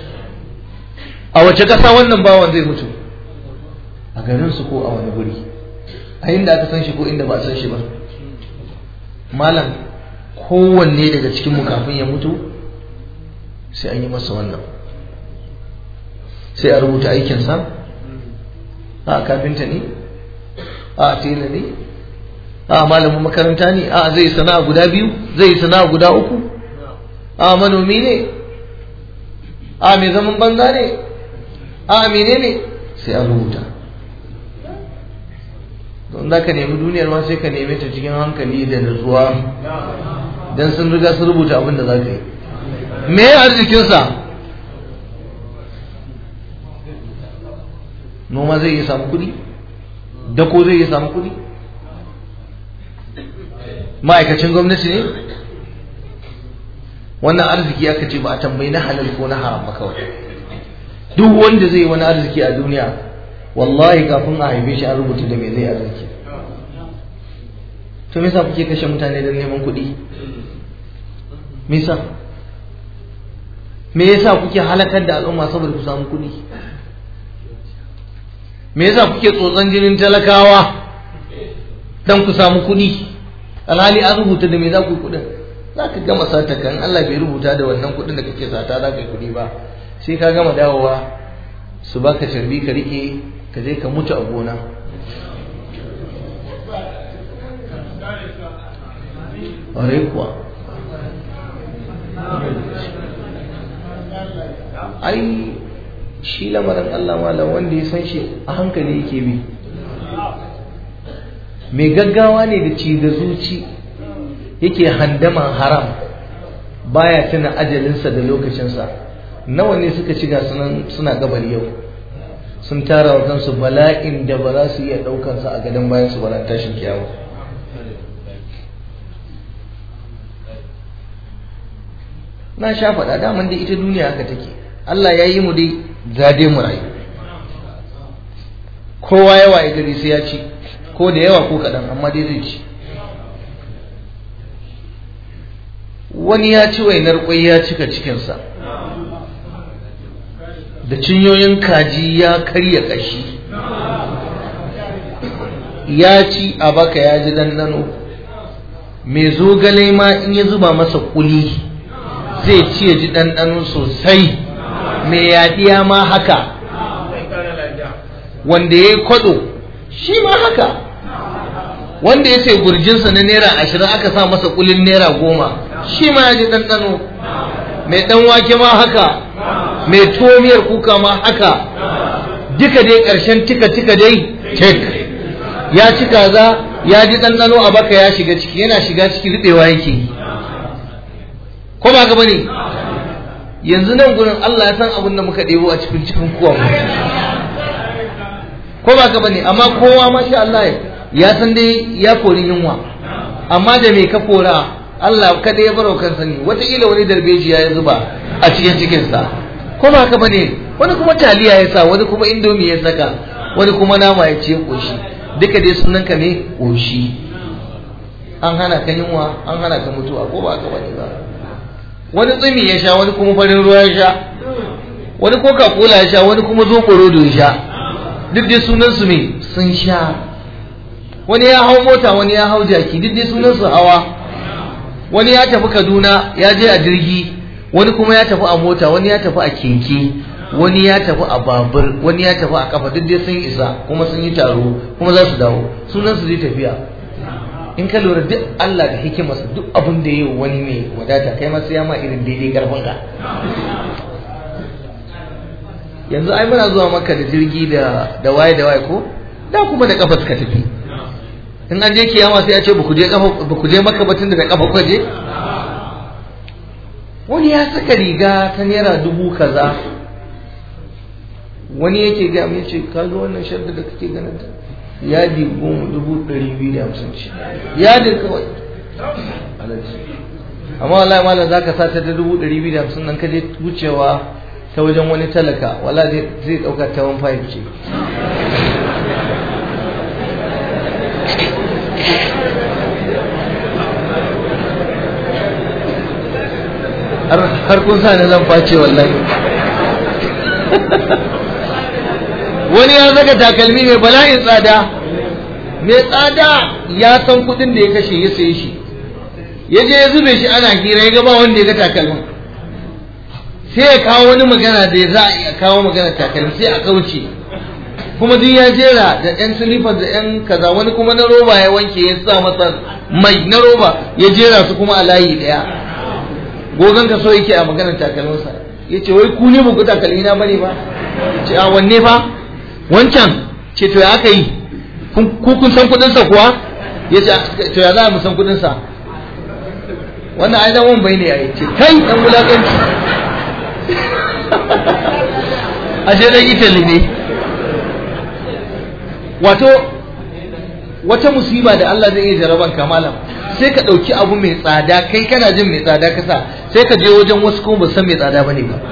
A: a wace kasa wannan bawan zai mutu a garin su ko a wani guri a inda aka san shi ko inda ba a san shi ba malam kowanne daga cikin mu kafin ya mutu sai an yi masa wannan sai a rubuta aikinsa a kafinta ne a tela ne a malamin makaranta ne a zai sana'a guda biyu zai sana'a guda uku a manomi ne a mai zaman banza ne a mene ne sai a rubuta don za ka nemi duniyar ma sai ka neme ta cikin hankali da nutsuwa don sun riga sun rubuta abin da za ka yi me arzikinsa noma zai iya samu kuɗi dako zai iya samu kuɗi ma'aikacin gwamnati ne wannan arziki aka ce ba a tambayi na halal ko na haram ba kawai duk wanda zai wani arziki a duniya wallahi kafin a haife shi an rubuta da me zai arziki to me yasa kuke kashe mutane don neman kuɗi me yasa me yasa kuke halakar da al'umma saboda ku samu kuɗi me yasa kuke tsotson jinin talakawa dan ku samu kuɗi alhali an rubuta da me za ku yi kuɗin za ka gama sata kan Allah bai rubuta da wannan kuɗin da kake sata za ka yi kuɗi ba sai ka gama dawowa su baka sharbi ka rike ka je ka mutu a gona ƙwarai kuwa ai shi lamarin Allah malam wanda ya san shi a hankali yake bi mai gaggawa ne da ci da zuci yake handaman haram baya tuna ajalinsa da lokacinsa nawa ne suka ci sunan suna gabar yau sun tara wa kansu bala'in da ba za su iya ɗaukansa a gadon bayan su bara tashin kiyawa na sha faɗa daman dai ita duniya haka take Allah ya yi mu dai zade mu rayu kowa yawa ya gari sai ya ci ko da yawa ko kaɗan amma dai zai ci wani ya ci wainar kwai ya cika cikinsa da cinyoyin kaji ya karya ƙashi ya ci a baka ya ji dandano mai zogale ma in ya zuba masa kuli zai ci ya ji ɗanɗano sosai mai yaɗiya ma haka wanda ya yi kwaɗo shi ma haka wanda ya sai gurjinsa na naira ashirin aka sa masa kulin naira goma shi ma ya ji ɗanɗano mai ɗan wake ma haka mai tuwo miyar kuka ma haka duka dai ƙarshen tika tika dai tek ya ci kaza ya ji ɗanɗano a baka ya shiga ciki yana shiga ciki riɓewa yake yi ko ba gaba ne yanzu nan gurin Allah ya san abin da muka ɗebo a cikin cikin kuwa ko ba gaba ne amma kowa ma sha Allah ya san dai ya kori yunwa amma da me ka kora Allah kada ya baro kansa ne wataƙila wani darbejiya ya zuba a cikin cikinsa ko ba haka bane wani kuma taliya ya sa wani kuma indomi ya saka wani kuma nama ya ce koshi duka dai sunan ka ne koshi an hana ka yunwa an hana ka mutuwa ko ba haka bane ba wani tsumi ya sha wani kuma farin ruwa ya sha wani coca cola ya sha wani kuma zoɓo rodo ya sha duk dai sunan su me sun sha wani ya hau mota wani ya hau jaki duk dai sunan su hawa wani ya tafi kaduna ya je a jirgi wani kuma ya tafi a mota wani ya tafi a keke wani ya tafi a babur wani ya tafi a kafa duk dai sun isa kuma sun yi taro kuma za su dawo sunan su zai tafiya in ka lura duk Allah da hikimarsa duk abin da yi wani mai wadata kai masu yama irin daidai karfin ka yanzu ai muna zuwa maka da jirgi da da waye da waye ko da kuma da kafa suka tafi in an je kiyama sai a ce ba ku je kafa ba ku je maka batun da kafa ku je wani ya saka riga ta naira dubu kaza wani yake ga mai ce kaga wannan shadda da kake ganin ta yadi goma dubu ɗari biyu da hamsin ce yadin kawai amma wallahi malam za ka sata ta dubu ɗari biyu da hamsin nan ka je wucewa ta wajen wani talaka wala zai ɗauka ta wani fahim ce har kun sa ni zan face wallahi wani ya zaga takalmi mai bala'in tsada mai tsada ya san kudin da ya kashe ya saye shi ya je ya zube shi ana hira ya gaba wanda ya ga takalmin sai ya kawo wani magana da za a iya kawo magana takalmi sai a kauce kuma duk ya jera da yan silifar da yan kaza wani kuma na roba ya wanke ya sa masa mai na roba ya jera su kuma a layi daya gogon ka so yake a maganar takalminsa ya ce wai ku ne ba ku takalmi na bane ba ce a wanne fa wancan ce to ya aka yi ku kun san kudinsa kuwa ya ce to ya za mu san kudinsa wannan ai dan wan bai ne ya ce kai dan wulakanci ashe dan italy ne wato wata musiba da Allah zai iya jaraban kamalan sai ka ɗauki abu mai tsada kai kana jin mai tsada kasa sai ka je wajen wasu kuma ba san mai tsada bane ba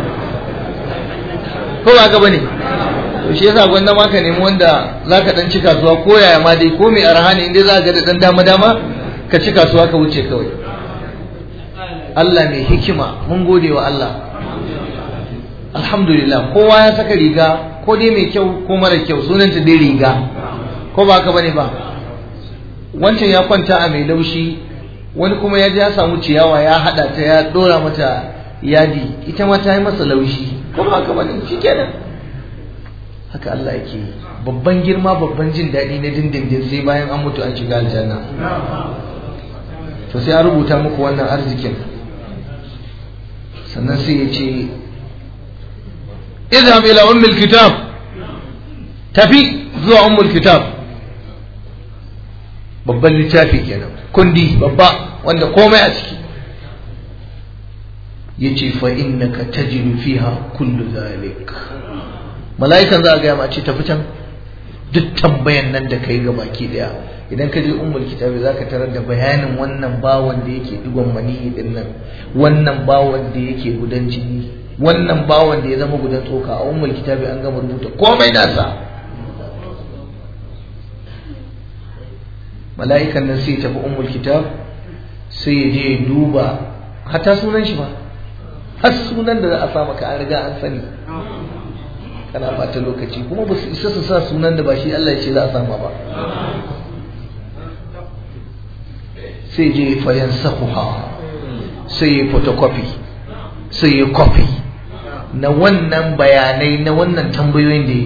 A: ko ba ga bane to shi yasa gwanda ma ka nemi wanda zaka dan ci kasuwa ko yaya ma dai ko mai arha ne inda za ka ga da dan dama dama ka ci kasuwa ka wuce kawai Allah mai hikima mun gode wa Allah alhamdulillah kowa ya saka riga ko dai mai kyau ko mara kyau sunanta dai riga ko ba ka bane ba wancan ya kwanta a mai laushi wani kuma ya je ya samu ciyawa ya hada ta ya dora mata yadi ita ma ta yi masa laushi ko ba ka bane shikenan haka Allah yake babban girma babban jin daɗi na dindindin sai bayan an mutu an shiga aljanna to sai an rubuta muku wannan arzikin sannan sai ya ce اذهب إلى أم الكتاب تفي زوا أم الكتاب babban littafi kenan kundi babba wanda komai a ciki yace fa innaka tajidu fiha kullu zalik mala'ikan za a gaya ma ce tafi can duk tambayan nan da kai ga baki daya idan ka je ummul kitabi zaka tarar da bayanin wannan bawan da yake digon mani din nan wannan bawan da yake gudan jini wannan bawan da ya zama gudan tsoka a ummul kitabi an gama rubuta komai nasa mala'ikan nan sai tafi ummul kitab sai ya je ya duba hata sunan shi ba har sunan da za a sa maka an riga an sani kana bata lokaci kuma ba su isa su sa sunan da ba shi Allah ya ce za a sama ba sai je fayan sahuha sai ya photocopy sai ya copy na wannan bayanai na wannan tambayoyin da yi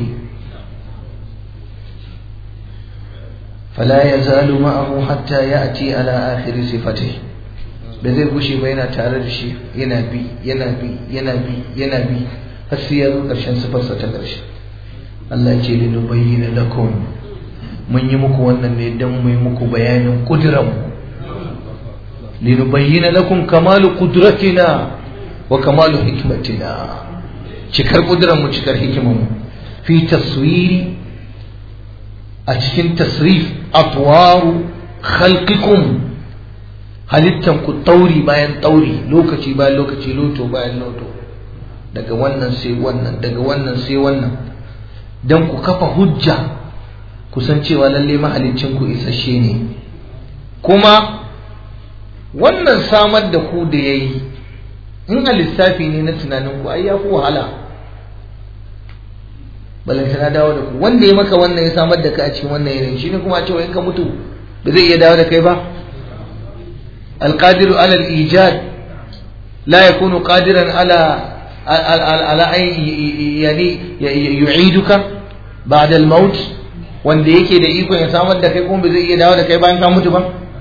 A: فلا يزال معه حتى يأتي على آخر صفته da zai gushe ba yana tare da shi yana bi yana bi yana bi yana bi har sai ya zo ƙarshen sifarsa ta ƙarshe Allah ya ce li nubayyana lakum mun yi muku wannan ne dan mu yi muku bayanin kudiran li nubayyana lakum kamalu qudratina wa kamalu hikmatina cikar kudiran mu cikar hikimar mu fi taswiri a cikin tasrif atwaru khalqikum halittan ku tauri bayan tauri lokaci bayan lokaci loto bayan loto daga wannan sai wannan daga wannan sai wannan dan ku kafa hujja ku san cewa lalle mahalicin ku isasshe ne kuma wannan samar da ku da yayi in a lissafi ne na tunanin ku ai ya fi wahala balanta na dawo da ku wanda ya maka wannan ya samar da ka a cikin wannan yanayi shine kuma a cewa in ka mutu ba zai iya dawo da kai ba القادر على الإيجاد لا يكون قادرا على على أن يعني يعيدك بعد الموت wanda yake da ikon ya samar da kai kuma ba zai iya dawo da kai bayan ka mutu ba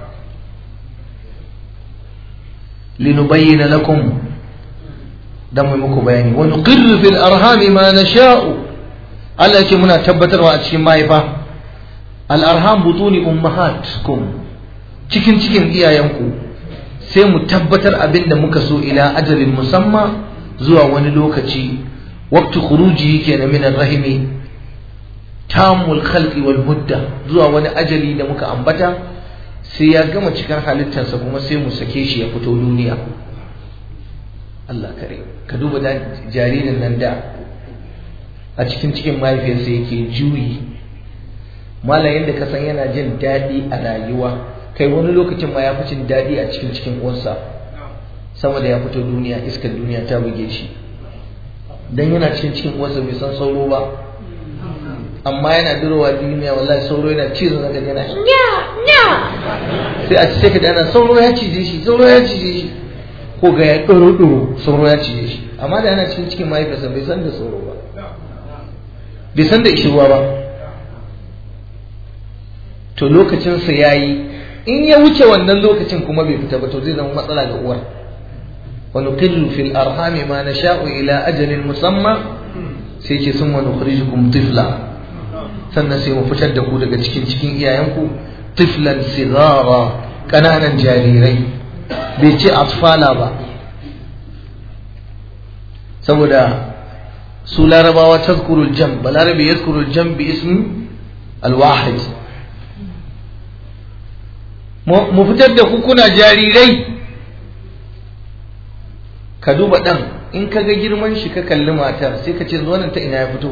A: linubayyana lakum dan mu muku bayani wa nuqirru fil arham ma nasha'u Allah yake muna tabbatarwa a cikin mahaifa al arham butuni ummahatkum cikin cikin iyayenku sai mu tabbatar abin da muka so ila ajalin musamma zuwa wani lokaci waqtu khuruji kenan min rahimi tamul khalqi wal mudda zuwa wani ajali da muka ambata sai ya gama cikar halittarsa kuma sai mu sake shi ya fito duniya Allah kare ka duba da jaririn nan da a cikin cikin mahaifiyarsa yake juyi malayin da ka san yana jin daɗi a rayuwa kai wani lokacin ma ya fi cin daɗi a cikin cikin uwarsa sama da ya fito duniya iskar duniya ta buge shi dan yana cikin cikin uwarsa bai san sauro ba amma yana durowa duniya wallahi sauro yana cizon zaka yana nya nya sai a ci sai ka dana sauro ya cije shi sauro ya cije shi ko ga ya doro doro sauro ya cije shi amma da yana cikin cikin mahaifiyarsa bai san da sauro ba bai san da ishirwa ba to lokacinsa ya yi in ya wuce wannan lokacin kuma bai fita ba to zai zama matsala ga uwar wa nuqillu fil arhami ma nasha'u ila ajalin musamma sai ce summa nukhrijukum tifla sannan sai mu fitar da ku daga cikin cikin iyayenku tiflan sigara kananan jarirai bai ce atfala ba saboda su larabawa tazkurul jam balarabe yazkurul jam bi ismi alwahid mu fitar da ku kuna jarirai ka duba dan in ka ga girman shi ka kalli matar sai ka ce zuwanan ta ina ya fito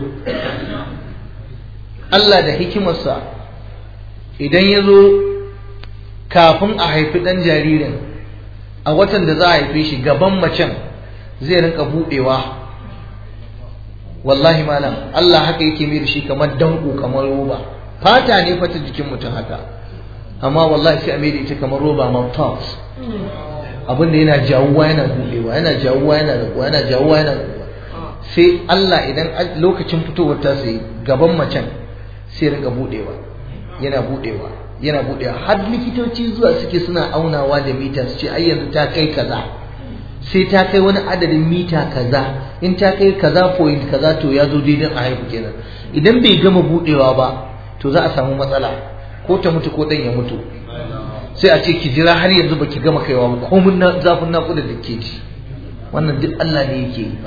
A: Allah da hikimarsa idan ya zo kafin a haifi ɗan jaririn a watan da za a haife shi gaban macen zai rinka buɗewa wallahi malam Allah haka yake mai da shi kamar danko kamar roba fata ne fata jikin mutum haka amma wallahi sai a mai da ita kamar roba mouths abin da yana jawuwa yana buɗewa yana jawuwa yana rabuwa yana jawuwa yana rabuwa sai Allah idan lokacin fitowar ta sai gaban macen sai rinka buɗewa yana buɗewa yana buɗewa har likitoci zuwa suke suna aunawa da mita su ce ai yanzu ta kai kaza sai ta kai wani adadin mita kaza in ta kai kaza point kaza to ya zo daidai a haihu kenan idan bai gama buɗewa ba to za a samu matsala ko ta mutu ko ɗan ya mutu sai a ce ki jira har yanzu baki gama kaiwa ba komun na zafin naƙuda da ke ci wannan duk Allah ne yake yi ba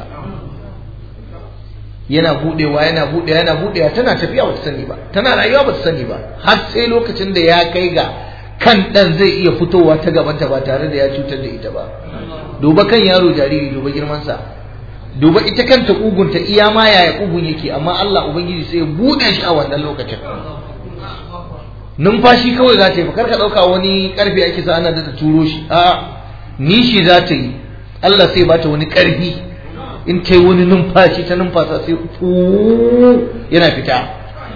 A: yana budewa yana budewa yana budewa tana tafiya ba ta sani ba tana rayuwa ba ta sani ba har sai lokacin da ya kai ga kan dan zai iya fitowa ta gabanta ba tare da ya cutar da ita ba duba kan yaro jariri duba girman sa duba ita kanta kugunta iya ma yaya kugun yake amma Allah ubangiji sai ya bude shi a wannan lokacin numfashi kawai za ta yi kar ka ɗauka wani ƙarfi ake sa ana da turo shi a nishi za ta yi Allah sai bata wani ƙarfi in ta yi wani numfashi ta numfasa sai yana fita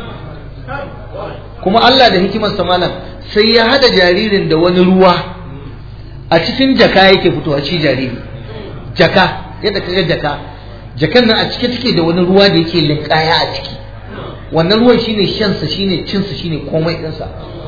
A: kuma Allah da hikimar malam sai ya hada jaririn da wani ruwa a cikin jaka yake fitowa shi jariri jaka yadda kaga jaka jakan nan a cike take da wani ruwa da yake linkaya a ciki wannan ruwan shine shansa shine cinsa shine komai ɗinsa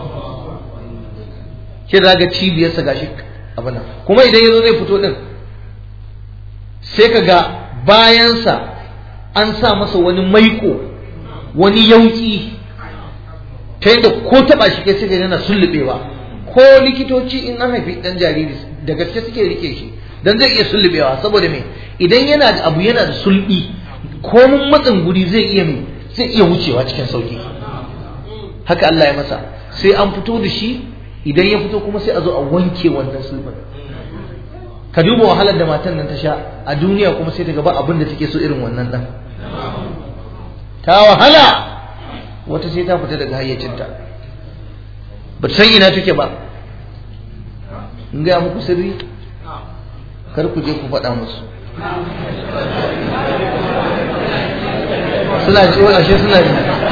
A: shi da ga cibiyarsa gashi abin kuma idan yazo zai fito din sai ka ga bayansa an sa masa wani maiko wani yauki ta yadda ko taba shi kai suka yana sullubewa ko likitoci in an haifi dan jariri da gaske suke rike shi dan zai iya sullubewa saboda me idan yana da abu yana da sulbi komun matsin guri zai iya me zai iya wucewa cikin sauki haka Allah ya masa sai an fito da shi idan ya fito kuma sai a zo a wanke wannan sulbin ka duba wahalar da matan nan ta sha a duniya kuma sai ta gaba abin da take so irin wannan dan ta wahala wata sai ta fita daga hayyacinta ba ta san ina take ba in gaya muku sirri kar ku je ku faɗa musu suna ji wani ashe suna ji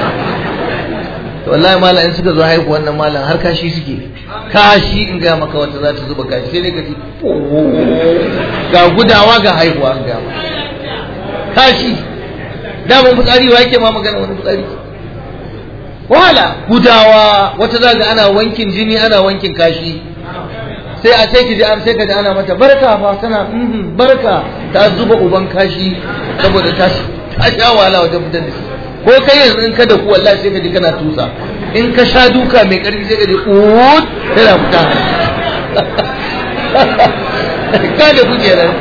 A: to wallahi malam in suka zo haihu wannan malam har kashi suke kashi in ga maka wata za ta zuba kashi sai dai ka ji ga gudawa ga haihuwa an ga kashi daman fitsari wa yake ma magana wani fitsari wahala gudawa wata za ga ana wankin jini ana wankin kashi sai a sai ki ji sai ka ji ana mata barka fa tana barka ta zuba uban kashi saboda ta ta sha wahala wajen fitar da shi ko kai yanzu in ka da ku wallahi sai ka ji kana tusa in ka sha duka mai karfi sai ka ji ut tana fita ka da ku kenan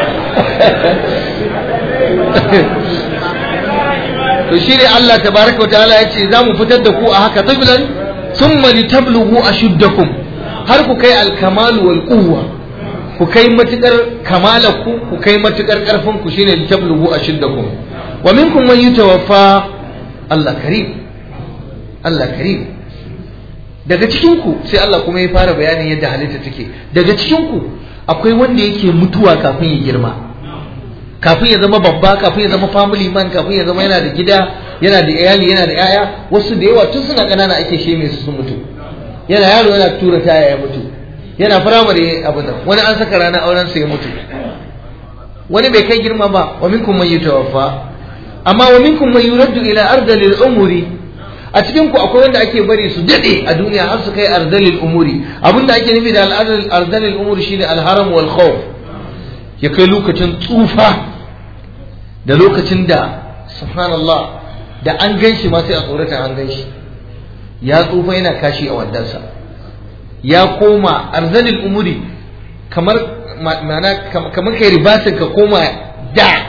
A: to shi ne Allah tabaraka wa ta'ala ya ce za mu fitar da ku a haka tablan thumma litablughu ashuddakum har ku kai alkamalu wal quwwa ku kai matukar kamalaku ku kai matukar karfin ku shine litablughu ashuddakum wa minkum man yutawaffa Allah karim Allah karim daga cikin ku sai Allah kuma ya fara bayanin yadda halitta take daga cikin ku akwai wanda yake mutuwa kafin ya girma kafin ya zama babba kafin ya zama family man kafin ya zama yana da gida yana da iyali yana da yaya wasu da yawa tun suna ƙanana ake sheme su sun mutu yana yaro yana tura taya ya mutu yana firamare abin nan wani an saka rana auren sa ya mutu wani bai kai girma ba wa minkum man yutawaffa amma wa minkum man yuraddu ila ardalil umuri a cikin ku akwai wanda ake bari su dade a duniya har su kai ardalil umuri abinda ake nufi da ardalil umuri shine alharam wal khawf ya kai lokacin tsufa da lokacin da subhanallah da an ganshi ma sai a tsorata an ganshi ya tsufa yana kashi a wandansa ya koma arzalil umuri kamar ma'ana kamar kai ribatin ka koma da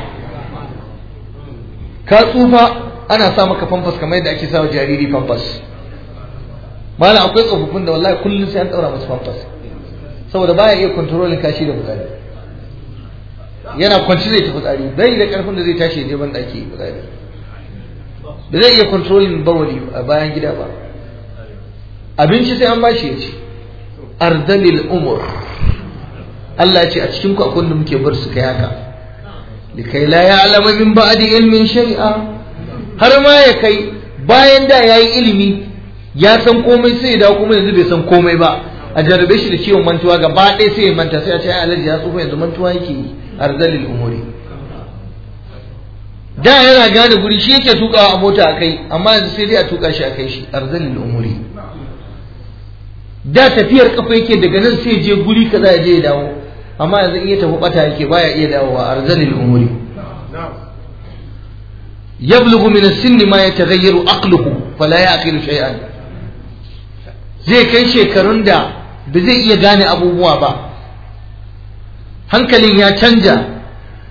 A: ka tsufa ana sa maka famfas kamar yadda ake sawa jariri famfas malam akwai tsofaffin da wallahi kullum sai an daura musu famfas saboda baya iya kontrolin kashi da fitsari yana kwanci zai tafi tsari bai da karfin da zai tashi je ban daki fitsari ba zai iya kontrolin bawali a bayan gida ba abinci sai an bashi ya ci ardalil umur Allah ce a cikin ku akwai da muke bar su kai haka likai la ya'lamu min ba'di ilmin shari'a har ma ya kai bayan da yayi ilimi ya san komai sai ya dawo kuma yanzu bai san komai ba a jarabe shi da ciwon mantuwa gaba ɗaya sai ya manta sai a ce ai alaji ya tsufa yanzu mantuwa yake yi arzalil umuri da yana gane guri shi yake tukawa a mota a kai amma yanzu sai dai a tuka shi a kai shi arzalil umuri da tafiyar kafa yake daga nan sai je guri kaza ya je ya dawo amma yanzu in ya tafi bata yake baya iya dawowa arzalil umuri yablughu min as-sinn ma yataghayyaru aqluhu fala yaqilu shay'an zai kai shekarun da ba zai iya gane abubuwa ba hankalin ya canja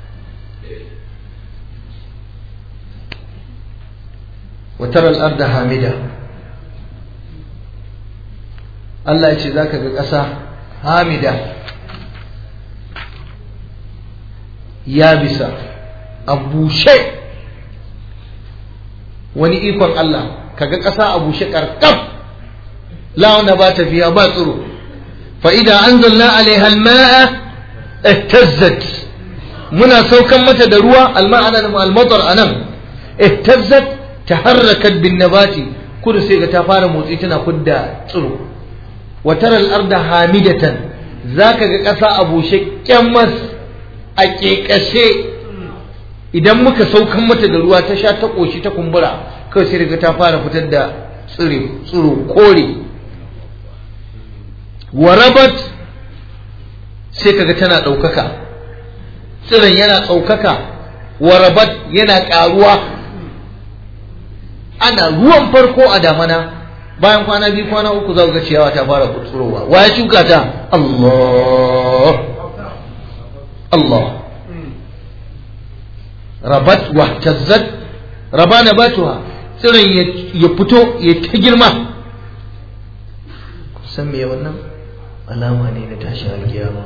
A: وترى الأرض hamida. Allah ya ce za ka ga ƙasa hamida ya bisa a bushe wani ikon Allah ka ga ƙasa a bushe ƙarƙaf la'una ba tafiya ba tsiro fa'ida an zalla alaiha alma'a ihtazzat muna saukan mata da ruwa alma'ana da almatar anan ihtazzat taharrakat bin nabati kudu sai ga ta fara motsi tana kudda tsiro wa tara al-arda hamidatan zaka ga ƙasa a bushe kyammas a ƙeƙashe idan muka saukan mata da ruwa ta sha ta ƙoshi ta kumbura kawai sai daga ta fara fitar da tsire tsiro kore warabat sai kaga tana ɗaukaka tsiron yana ɗaukaka warabat yana ƙaruwa ana ruwan farko a damana bayan kwana biyu kwana uku za ga ciyawa ta fara tsirowa wa ya shuka ta Allah Allah rabat wa tazzat raba nabatuha tsiron ya fito ya ta girma san me wannan alama ne na tashin alkiyama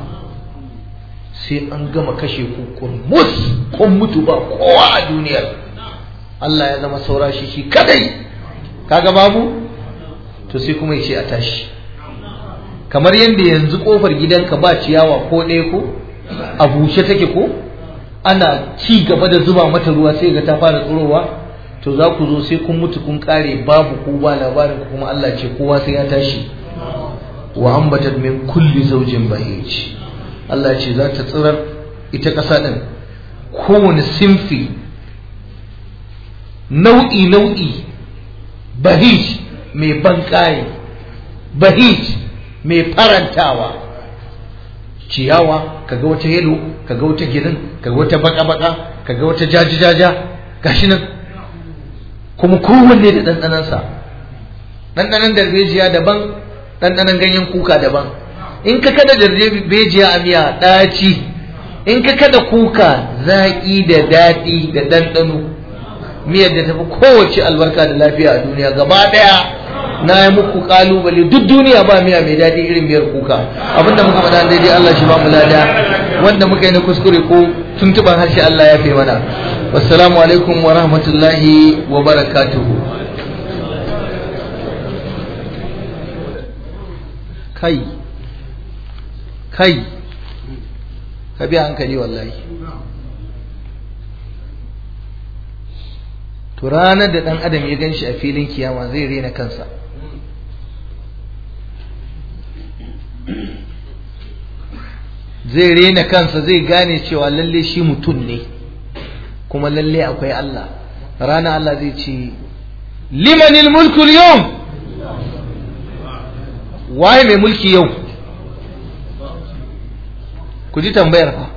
A: sai an gama kashe ku mus kun mutu ba kowa a duniyar Allah ya zama saura shi shi kadai kaga babu to sai kuma ya ce a tashi kamar yadda yanzu kofar gidanka ba ciyawa ko ɗaya ko a bushe take ko ana ci gaba da zuba mata ruwa sai ga ta fara tsirowa to za ku zo sai kun mutu kun kare babu ku ba labarin kuma Allah ce kowa sai ya tashi wa ambatat min kulli zawjin bahij Allah ce za ta tsirar ita ƙasa din kowane simfi nau'i nau'i bahij mai banƙaye bahij mai farantawa ciyawa kaga wata yelo kaga wata girin kaga wata baka-baka kaga wata jaji-jaja gashi nan kuma kowanne da ɗanɗanansa ɗanɗanan darbejiya daban ɗanɗanan ganyen kuka daban in ka kada darbejiya a miya ɗaci in ka kada kuka zaƙi da daɗi da ɗanɗano miyar da tafi kowace albarka da lafiya a duniya gaba ɗaya na yi muku kalubale duk duniya ba miya mai daɗi irin miyar kuka abinda muka faɗa daidai Allah shi ba mu lada wanda muka yi na kuskure ko tuntuban harshe Allah ya fi mana wassalamu alaikum wa rahmatullahi wa barakatuhu kai kai ka biya hankali wallahi to ranar da ɗan adam ya gan shi a filin kiyama zai rena kansa zai rena kansa zai gane cewa lalle shi mutum ne kuma lalle akwai Allah rana Allah zai ce limanil mulku yau waye mai mulki yau ku ji tambayar fa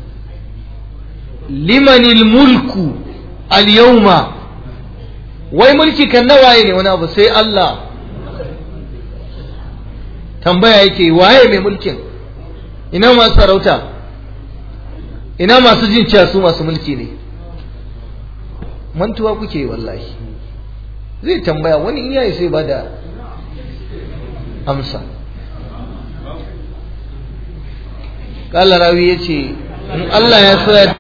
A: limanil mulku al yawma wai mulki kan nawaye ne wani abu sai Allah tambaya yake waye mai mulkin ina masu sarauta ina masu jin cewa su masu mulki ne mantuwa kuke wallahi zai tambaya wani in yayi sai ba da amsa ƙala rawi ya ce in Allah ya so ya